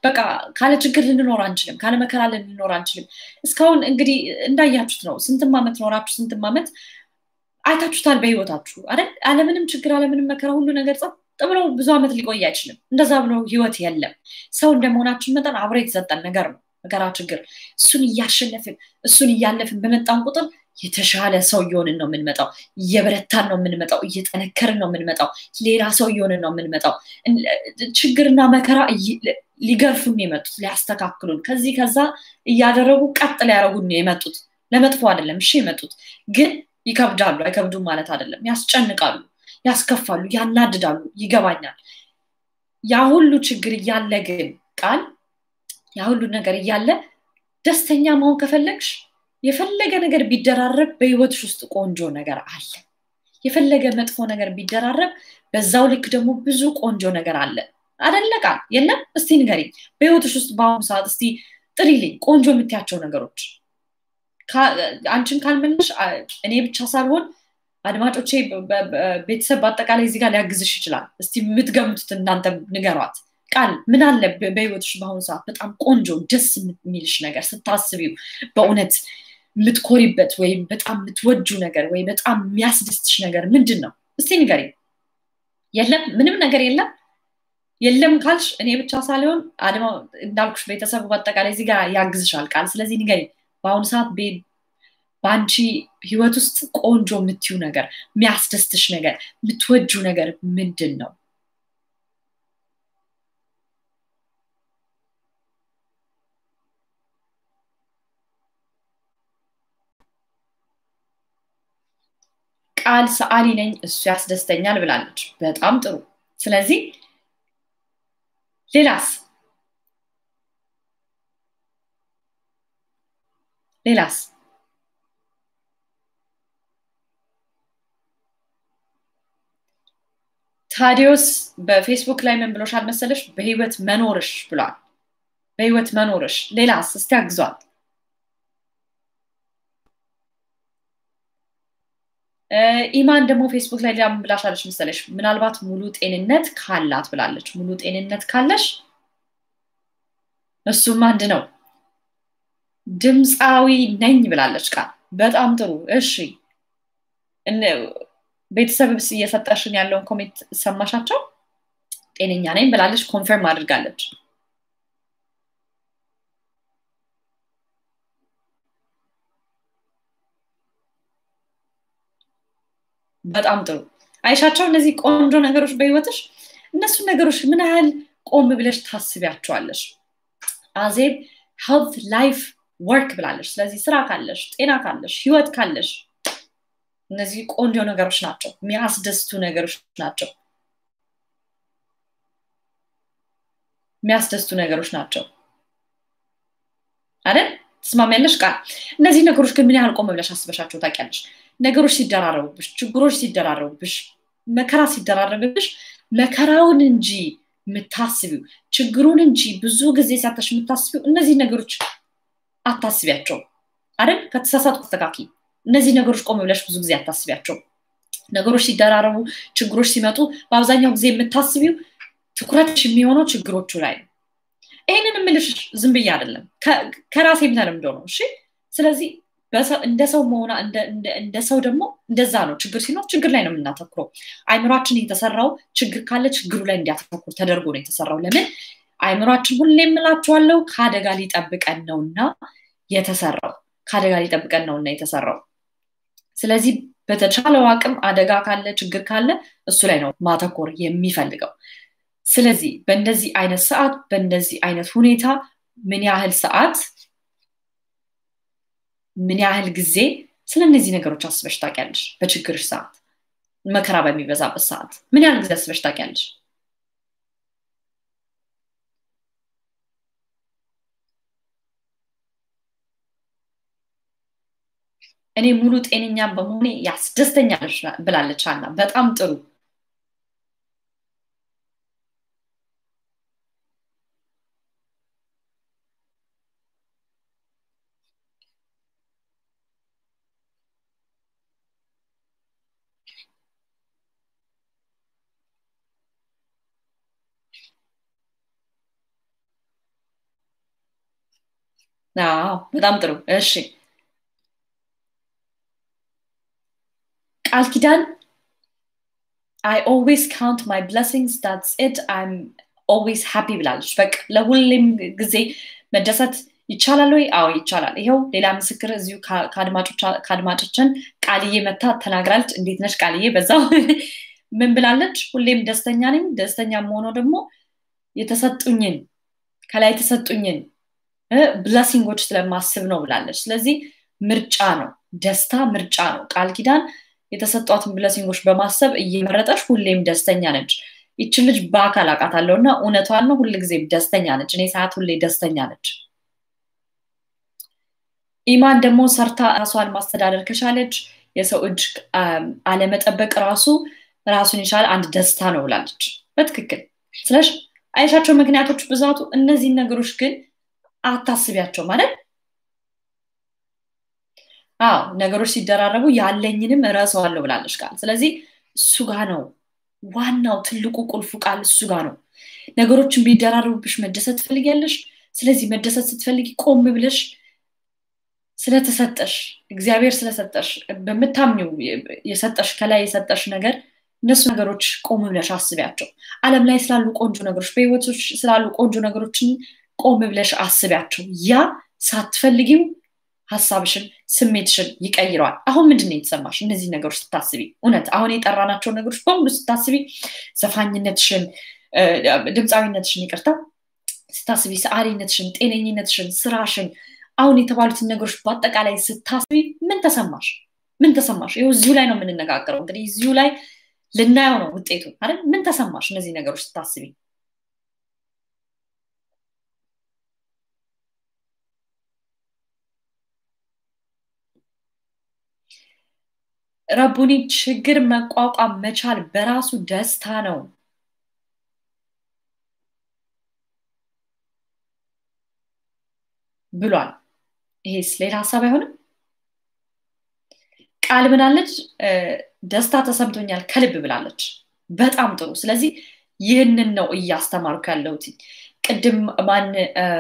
በቃ ካለ ችግር ልንኖር አንችልም፣ ካለ መከራ ልንኖር አንችልም። እስካሁን እንግዲህ እንዳያችሁት ነው። ስንትም ዓመት ኖራችሁ ስንትም ዓመት አይታችሁታል በህይወታችሁ አይደል? አለምንም ችግር አለምንም መከራ ሁሉ ነገር ጸጥ ብሎ ብዙ ዓመት ሊቆይ አይችልም። እንደዛ ብሎ ህይወት የለም። ሰው እንደመሆናችን መጠን አብሮ የተሰጠን ነገር ነው መከራ፣ ችግር። እሱን እያሸነፍን እሱን እያለፍን በመጣን ቁጥር የተሻለ ሰው እየሆንን ነው የምንመጣው። እየበረታን ነው የምንመጣው። እየጠነከርን ነው የምንመጣው። ሌላ ሰው እየሆንን ነው የምንመጣው። ችግርና መከራ ሊገርፉን የመጡት ሊያስተካክሉን፣ ከዚህ ከዛ እያደረጉ ቀጥ ሊያደረጉን የመጡት ለመጥፎ አይደለም። እሺ የመጡት ግን ይከብዳሉ። አይከብዱም ማለት አይደለም። ያስጨንቃሉ፣ ያስከፋሉ፣ ያናድዳሉ። ይገባኛል። ያ ሁሉ ችግር እያለ ግን ቃል ያ ሁሉ ነገር እያለ ደስተኛ መሆን ከፈለግሽ የፈለገ ነገር ቢደራረብ በህይወትሽ ውስጥ ቆንጆ ነገር አለ። የፈለገ መጥፎ ነገር ቢደራረብ በዛው ልክ ደግሞ ብዙ ቆንጆ ነገር አለ። አደለ ቃል የለም? እስቲ ንገሪኝ፣ በህይወትሽ ውስጥ በአሁኑ ሰዓት እስቲ ጥሪልኝ ቆንጆ የምትያቸው ነገሮች። አንቺን ካልመለሽ እኔ ብቻ ሳልሆን አድማጮቼ፣ ቤተሰብ በአጠቃላይ እዚህ ጋር ሊያግዝሽ ይችላል። እስቲ የምትገምቱት እናንተ ንገሯት። ቃል ምን አለ በህይወትሽ በአሁኑ ሰዓት በጣም ቆንጆ ደስ የሚልሽ ነገር ስታስቢው በእውነት የምትኮሪበት ወይም በጣም የምትወጁ ነገር ወይ በጣም የሚያስደስትሽ ነገር ምንድን ነው? እስቲ ንገሪኝ። የለም ምንም ነገር የለም። የለም ካልሽ እኔ ብቻ ሳልሆን አድማ እንዳልኩሽ ቤተሰቡ በአጠቃላይ እዚህ ጋር ያግዝሻል ቃል። ስለዚህ ንገሪኝ በአሁኑ ሰዓት በአንቺ ህይወት ውስጥ ቆንጆ የምትዩ ነገር፣ የሚያስደስትሽ ነገር፣ የምትወጁ ነገር ምንድን ነው? ቃል ሰዓሊ ነኝ እሱ ያስደስተኛል ብላለች። በጣም ጥሩ። ስለዚህ ሌላስ ሌላስ ታዲዮስ በፌስቡክ ላይ ምን ብሎሻል መሰለሽ? በህይወት መኖርሽ ብሏል። በህይወት መኖርሽ። ሌላስ እስቲ አግዟል። ኢማን ደግሞ ፌስቡክ ላይ ሌላ ምን ብላሻለች መሰለሽ? ምናልባት ሙሉ ጤንነት ካላት ብላለች። ሙሉ ጤንነት ካለሽ እሱም አንድ ነው። ድምፃዊ ነኝ ብላለች ቃል። በጣም ጥሩ እሺ። ቤተሰብስ እየሰጠሽን ያለውን ኮሜንት ሰማሻቸው? ጤነኛ ነኝ ብላለች። ኮንፈርም አድርጋለች። በጣም ጥሩ አይሻቸው። እነዚህ ቆንጆ ነገሮች በህይወትሽ እነሱን ነገሮች ምን ያህል ቆም ብለሽ ታስቢያቸዋለሽ? አዜብ ሄልት ላይፍ ወርክ ብላለች። ስለዚህ ስራ ካለሽ፣ ጤና ካለሽ፣ ህይወት ካለሽ እነዚህ ቆንጆ ነገሮች ናቸው፣ የሚያስደስቱ ነገሮች ናቸው፣ የሚያስደስቱ ነገሮች ናቸው አይደል? ትስማሚያለሽ ቃል? እነዚህ ነገሮች ግን ምን ያህል ቆም ብለሽ አስበሻቸው ታውቂያለሽ? ነገሮች ሲደራረቡብሽ፣ ችግሮች ሲደራረቡብሽ፣ መከራ ሲደራረብብሽ መከራውን እንጂ የምታስቢው ችግሩን እንጂ ብዙ ጊዜ ሳታሽ የምታስቢው እነዚህ ነገሮች አታስቢያቸው አይደል? ከተሳሳትኩ ተስተካኪ። እነዚህ ነገሮች ቆም ብለሽ ብዙ ጊዜ አታስቢያቸው። ነገሮች ሲደራረቡ፣ ችግሮች ሲመጡ በአብዛኛው ጊዜ የምታስቢው ትኩረትሽ የሚሆነው ችግሮቹ ላይ ነው። ይህንን የምልሽ ዝም ብዬ አይደለም፣ ከራሴም ተለምዶ ነው። እሺ። ስለዚህ እንደ ሰው መሆና እንደ ሰው ደግሞ እንደዛ ነው። ችግር ሲኖር ችግር ላይ ነው የምናተኩረው። አይምሯችን የተሰራው ችግር ካለ ችግሩ ላይ እንዲያተኩር ተደርጎ ነው የተሰራው። ለምን አይምሯችን ሁሌ የምላችኋለው ከአደጋ ሊጠብቀን ነውና የተሰራው ከአደጋ ሊጠብቀን ነውና የተሰራው። ስለዚህ በተቻለው አቅም አደጋ ካለ ችግር ካለ እሱ ላይ ነው ማተኮር የሚፈልገው። ስለዚህ በእንደዚህ አይነት ሰዓት በእንደዚህ አይነት ሁኔታ ምን ያህል ሰዓት ምን ያህል ጊዜ ስለ እነዚህ ነገሮች አስበሽ ታውቂያለሽ? በችግርሽ ሰዓት፣ መከራ በሚበዛበት ሰዓት ምን ያህል ጊዜ አስበሽ ታውቂያለሽ? እኔ ሙሉ ጤነኛ በመሆኔ ያስደስተኛል ብላለች አና። በጣም ጥሩ በጣም ጥሩ እሺ ቃል ኪዳን አይ ኦልዌይስ ካውንት ማይ ብለሲንግስ ዳትስ ኢት አይም ኦልዌይስ ሃፒ ብላለች በቃ ለሁሌም ጊዜ መደሰት ይቻላል ወይ አዎ ይቻላል ይኸው ሌላ ምስክር እዚሁ ከአድማጮችን ቃልዬ መታ ተናግራለች እንዴት ነች ቃልዬ በዛው ምን ብላለች ሁሌም ደስተኛ ነኝ ደስተኛ መሆነው ደግሞ የተሰጡኝን ከላይ የተሰጡኝን ብለሲንጎች ስለማስብ ነው ብላለች ስለዚህ ምርጫ ነው ደስታ ምርጫ ነው ቃል ኪዳን የተሰጧትን ብለሲንጎች በማሰብ እየመረጠች ሁሌም ደስተኛ ነች ይችን ልጅ በአካል አውቃታለሁ እና እውነቷን ነው ሁል ጊዜ ደስተኛ ነች እኔ ሰዓት ሁሌ ደስተኛ ነች ኢማን ደግሞ ሰርታ ራሷን ማስተዳደር ከቻለች የሰው እጅ አለመጠበቅ ራሱ ራሱን የቻለ አንድ ደስታ ነው ብላለች በትክክል ስለሽ አይሻቸው ምክንያቶች ብዛቱ እነዚህን ነገሮች ግን አታስቢያቸው ማለት አዎ ነገሮች ሲደራረቡ ያለኝንም እረሰዋለሁ ብላለች ቃል ስለዚህ እሱ ጋ ነው ዋናው ትልቁ ቁልፉ ቃል እሱ ጋ ነው ነገሮችን ቢደራረቡብሽ መደሰት ትፈልጊያለሽ ስለዚህ መደሰት ስትፈልጊ ቆም ብለሽ ስለተሰጠሽ እግዚአብሔር ስለሰጠሽ በምታምኒው የሰጠሽ ከላይ የሰጠሽ ነገር እነሱ ነገሮች ቆም ብለሽ አስቢያቸው አለም ላይ ስላሉ ቆንጆ ነገሮች በህይወቶች ስላሉ ቆንጆ ነገሮችን ቆም ብለሽ አስቢያቸው ያ ሳትፈልጊው ሀሳብሽን ስሜትሽን ይቀይረዋል አሁን ምንድን ነው የተሰማሽ እነዚህ ነገሮች ስታስቢ እውነት አሁን የጠራናቸው ነገሮች በሙሉ ስታስቢ ዘፋኝነትሽን ድምፃዊነትሽን ይቅርታ ስታስቢ ሰአሪነትሽን ጤነኝነትሽን ስራሽን አሁን የተባሉትን ነገሮች በአጠቃላይ ስታስቢ ምን ተሰማሽ ምን ተሰማሽ ይው እዚሁ ላይ ነው የምንነጋገረው እንግዲህ እዚሁ ላይ ልናየው ነው ውጤቱ አይደል ምን ተሰማሽ እነዚህ ነገሮች ስታስቢ ረቡኒ ችግር መቋቋም መቻል በራሱ ደስታ ነው ብሏል ይሄስ ሌላ ሀሳብ አይሆንም ቃል ምናለች ደስታ ተሰምቶኛል ከልብ ብላለች በጣም ጥሩ ስለዚህ ይህንን ነው እያስተማርኩ ያለሁት ቅድም ማን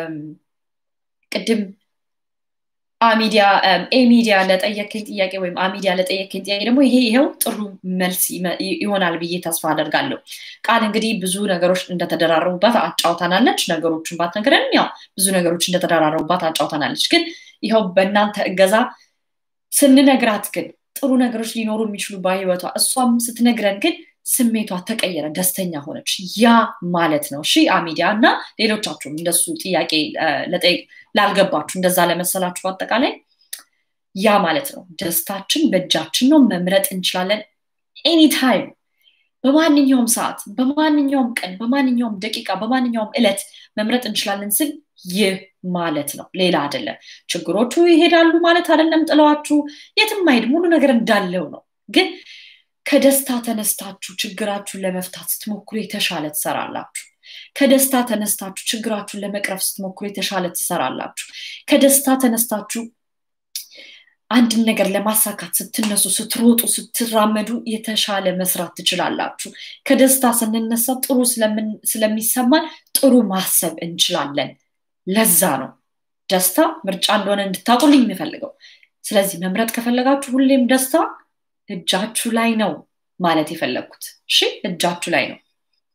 ቅድም አሚዲያ ኤሚዲያ ለጠየከኝ ጥያቄ ወይም አሚዲያ ለጠየከኝ ጥያቄ ደግሞ ይሄ ይኸው ጥሩ መልስ ይሆናል ብዬ ተስፋ አደርጋለሁ ቃል እንግዲህ ብዙ ነገሮች እንደተደራረቡባት አጫውታናለች ነገሮችን ባትነግረንም ያው ብዙ ነገሮች እንደተደራረቡባት አጫውታናለች ግን ይኸው በእናንተ እገዛ ስንነግራት ግን ጥሩ ነገሮች ሊኖሩ የሚችሉ በህይወቷ እሷም ስትነግረን ግን ስሜቷ ተቀየረ ደስተኛ ሆነች ያ ማለት ነው እሺ አሚዲያ እና ሌሎቻችሁም እንደሱ ጥያቄ ለጠይቅ ላልገባችሁ እንደዛ ለመሰላችሁ በአጠቃላይ ያ ማለት ነው ደስታችን በእጃችን ነው መምረጥ እንችላለን ኤኒታይም በማንኛውም ሰዓት በማንኛውም ቀን በማንኛውም ደቂቃ በማንኛውም እለት መምረጥ እንችላለን ስል ይህ ማለት ነው ሌላ አይደለም ችግሮቹ ይሄዳሉ ማለት አይደለም ጥለዋችሁ የትም አይሄድ ሙሉ ነገር እንዳለው ነው ግን ከደስታ ተነስታችሁ ችግራችሁን ለመፍታት ስትሞክሩ የተሻለ ትሰራላችሁ ከደስታ ተነስታችሁ ችግራችሁን ለመቅረፍ ስትሞክሩ የተሻለ ትሰራላችሁ ከደስታ ተነስታችሁ አንድን ነገር ለማሳካት ስትነሱ ስትሮጡ ስትራመዱ የተሻለ መስራት ትችላላችሁ ከደስታ ስንነሳ ጥሩ ስለሚሰማን ጥሩ ማሰብ እንችላለን ለዛ ነው ደስታ ምርጫ እንደሆነ እንድታቁልኝ የምፈልገው ስለዚህ መምረጥ ከፈለጋችሁ ሁሌም ደስታ እጃችሁ ላይ ነው ማለት የፈለግኩት እሺ እጃችሁ ላይ ነው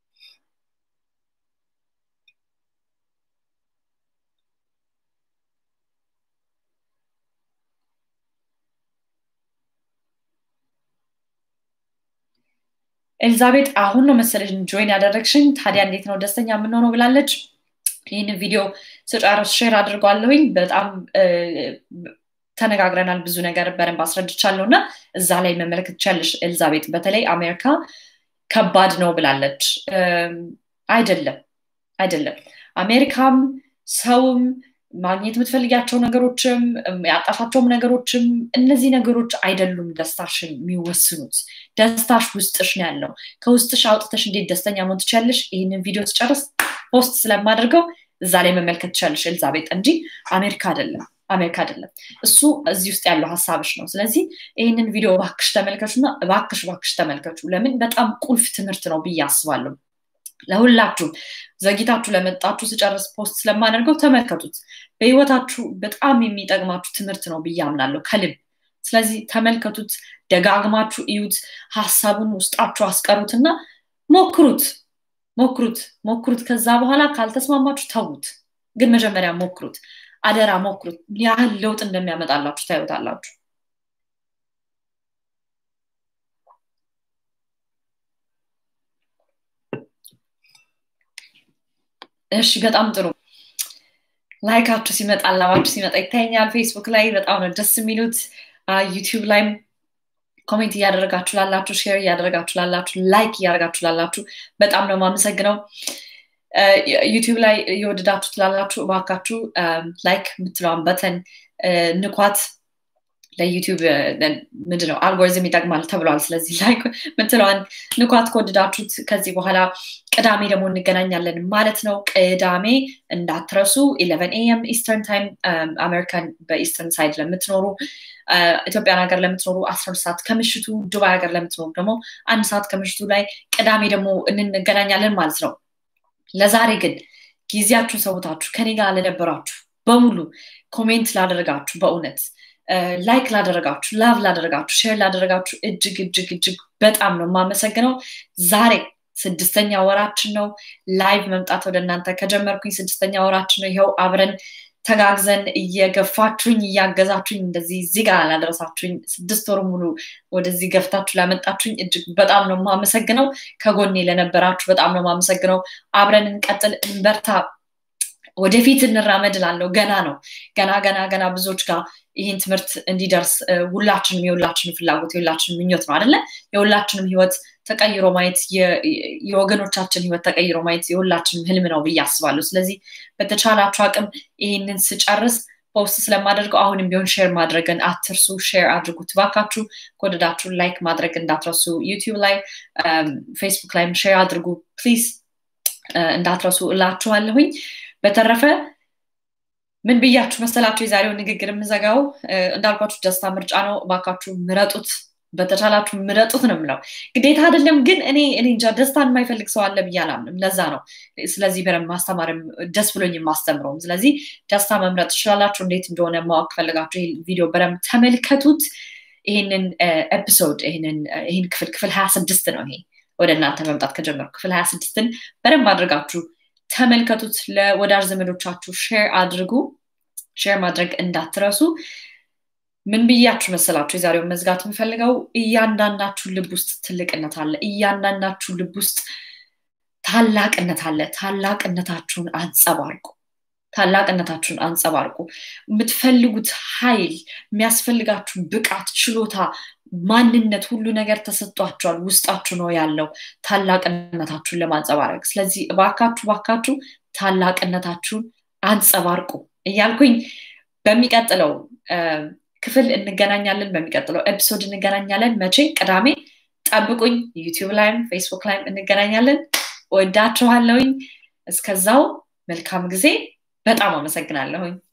ኤልዛቤጥ አሁን ነው መሰለሽ ጆይን ያደረግሽኝ ታዲያ እንዴት ነው ደስተኛ የምንሆነው ብላለች ይህንን ቪዲዮ ስጨርስ ሼር አድርጓለሁኝ በጣም ተነጋግረናል ብዙ ነገር በደንብ አስረድቻለሁ እና እዛ ላይ መመለከት ቻለሽ ኤልዛቤጥ በተለይ አሜሪካ ከባድ ነው ብላለች አይደለም አይደለም አሜሪካም ሰውም ማግኘት የምትፈልጊያቸው ነገሮችም ያጣፋቸውም ነገሮችም እነዚህ ነገሮች አይደሉም ደስታሽን የሚወስኑት ደስታሽ ውስጥሽ ነው ያለው ከውስጥሽ አውጥተሽ እንዴት ደስተኛ መሆን ትችላለሽ ይህንን ቪዲዮ ስጨርስ ፖስት ስለማደርገው እዛ ላይ መመልከት ትችላለሽ ኤልዛቤጥ እንጂ አሜሪካ አይደለም አሜሪካ አይደለም እሱ እዚህ ውስጥ ያለው ሀሳብሽ ነው ስለዚህ ይህንን ቪዲዮ ባክሽ ተመልከቹ እና ባክሽ ባክሽ ተመልከቹ ለምን በጣም ቁልፍ ትምህርት ነው ብዬ አስባለሁ ለሁላችሁም ዘግይታችሁ ለመጣችሁ ስጨርስ ፖስት ስለማደርገው ተመልከቱት። በህይወታችሁ በጣም የሚጠቅማችሁ ትምህርት ነው ብዬ አምናለሁ ከልብ። ስለዚህ ተመልከቱት፣ ደጋግማችሁ እዩት፣ ሀሳቡን ውስጣችሁ አስቀሩትና ሞክሩት ሞክሩት ሞክሩት። ከዛ በኋላ ካልተስማማችሁ ተዉት። ግን መጀመሪያ ሞክሩት፣ አደራ ሞክሩት። ምን ያህል ለውጥ እንደሚያመጣላችሁ ታዩታላችሁ። እሺ፣ በጣም ጥሩ። ላይካችሁ ሲመጣ አላባችሁ ሲመጣ ይታየኛል። ፌስቡክ ላይ በጣም ነው ደስ የሚሉት። ዩቲዩብ ላይም ኮሜንት እያደረጋችሁ ላላችሁ፣ ሼር እያደረጋችሁ ላላችሁ፣ ላይክ እያደረጋችሁ ላላችሁ በጣም ነው የማመሰግነው። ዩቲዩብ ላይ እየወደዳችሁ ላላችሁ እባካችሁ ላይክ የምትለዋን በተን ንኳት። ለዩቲዩብ ምንድን ነው አልጎሪዝም ይጠቅማል ተብሏል። ስለዚህ ላይክ የምትለዋን ንኳት ከወደዳችሁት። ከዚህ በኋላ ቅዳሜ ደግሞ እንገናኛለን ማለት ነው። ቅዳሜ እንዳትረሱ ኢሌቨን ኤኤም ኢስተርን ታይም አሜሪካን በኢስተርን ሳይድ ለምትኖሩ ኢትዮጵያን ሀገር ለምትኖሩ አስራ ሁለት ሰዓት ከምሽቱ ዱባይ ሀገር ለምትኖሩ ደግሞ አንድ ሰዓት ከምሽቱ ላይ ቅዳሜ ደግሞ እንገናኛለን ማለት ነው። ለዛሬ ግን ጊዜያችሁን ሰውታችሁ ከኔ ጋር ለነበራችሁ በሙሉ ኮሜንት ላደረጋችሁ በእውነት ላይክ ላደረጋችሁ ላቭ ላደረጋችሁ ሼር ላደረጋችሁ እጅግ እጅግ እጅግ በጣም ነው የማመሰግነው። ዛሬ ስድስተኛ ወራችን ነው። ላይቭ መምጣት ወደ እናንተ ከጀመርኩኝ ስድስተኛ ወራችን ነው። ይኸው አብረን ተጋግዘን እየገፋችሁኝ እያገዛችሁኝ እንደዚህ እዚህ ጋር ላደረሳችሁኝ ስድስት ወር ሙሉ ወደዚህ ገፍታችሁ ላመጣችሁኝ እጅግ በጣም ነው የማመሰግነው። ከጎኔ ለነበራችሁ በጣም ነው የማመሰግነው። አብረን እንቀጥል፣ እንበርታ፣ ወደፊት እንራመድ ላለው ገና ነው ገና ገና ገና ብዙዎች ጋር ይህን ትምህርት እንዲደርስ ሁላችንም የሁላችንም ፍላጎት የሁላችንም ምኞት ነው አደለ? የሁላችንም ህይወት ተቀይሮ ማየት የወገኖቻችን ህይወት ተቀይሮ ማየት የሁላችንም ህልም ነው ብዬ አስባለሁ። ስለዚህ በተቻላችሁ አቅም ይህንን ስጨርስ ፖስት ስለማደርገው አሁንም ቢሆን ሼር ማድረግን አትርሱ። ሼር አድርጉት ባካችሁ። ከወደዳችሁ ላይክ ማድረግ እንዳትረሱ። ዩቲዩብ ላይ ፌስቡክ ላይም ሼር አድርጉ ፕሊዝ እንዳትረሱ እላችኋለሁኝ። በተረፈ ምን ብያችሁ መሰላችሁ? የዛሬው ንግግር የምዘጋው እንዳልኳችሁ ደስታ ምርጫ ነው። እባካችሁ ምረጡት፣ በተቻላችሁ ምረጡት ነው የምለው። ግዴታ አይደለም ግን እኔ እኔ እንጃ ደስታን የማይፈልግ ሰው አለ ብዬ አላምንም። ለዛ ነው ስለዚህ በደንብ ማስተማርም ደስ ብሎኝ የማስተምረውም። ስለዚህ ደስታ መምረጥ ትችላላችሁ። እንዴት እንደሆነ ማወቅ ፈልጋችሁ ይህ ቪዲዮ በደንብ ተመልከቱት። ይህንን ኤፒሶድ ይህን ክፍል ክፍል ሀያ ስድስት ነው ይሄ ወደ እናንተ መምጣት ከጀመሩ ክፍል ሀያ ስድስትን በደንብ አድርጋችሁ ተመልከቱት። ለወዳጅ ዘመዶቻችሁ ሼር አድርጉ። ሼር ማድረግ እንዳትረሱ። ምን ብያችሁ መሰላችሁ? የዛሬውን መዝጋት የምፈልገው እያንዳንዳችሁ ልብ ውስጥ ትልቅነት አለ። እያንዳንዳችሁ ልብ ውስጥ ታላቅነት አለ። ታላቅነታችሁን አንጸባርቁ። ታላቅነታችሁን አንጸባርቁ። የምትፈልጉት ኃይል፣ የሚያስፈልጋችሁ ብቃት፣ ችሎታ፣ ማንነት፣ ሁሉ ነገር ተሰጥቷችኋል። ውስጣችሁ ነው ያለው ታላቅነታችሁን ለማንጸባረቅ። ስለዚህ እባካችሁ እባካችሁ ታላቅነታችሁን አንጸባርቁ እያልኩኝ በሚቀጥለው ክፍል እንገናኛለን። በሚቀጥለው ኤፒሶድ እንገናኛለን። መቼ? ቅዳሜ ጠብቁኝ። ዩቲዩብ ላይም ፌስቡክ ላይም እንገናኛለን። ወዳችኋለሁኝ። እስከዛው መልካም ጊዜ። በጣም አመሰግናለሁኝ።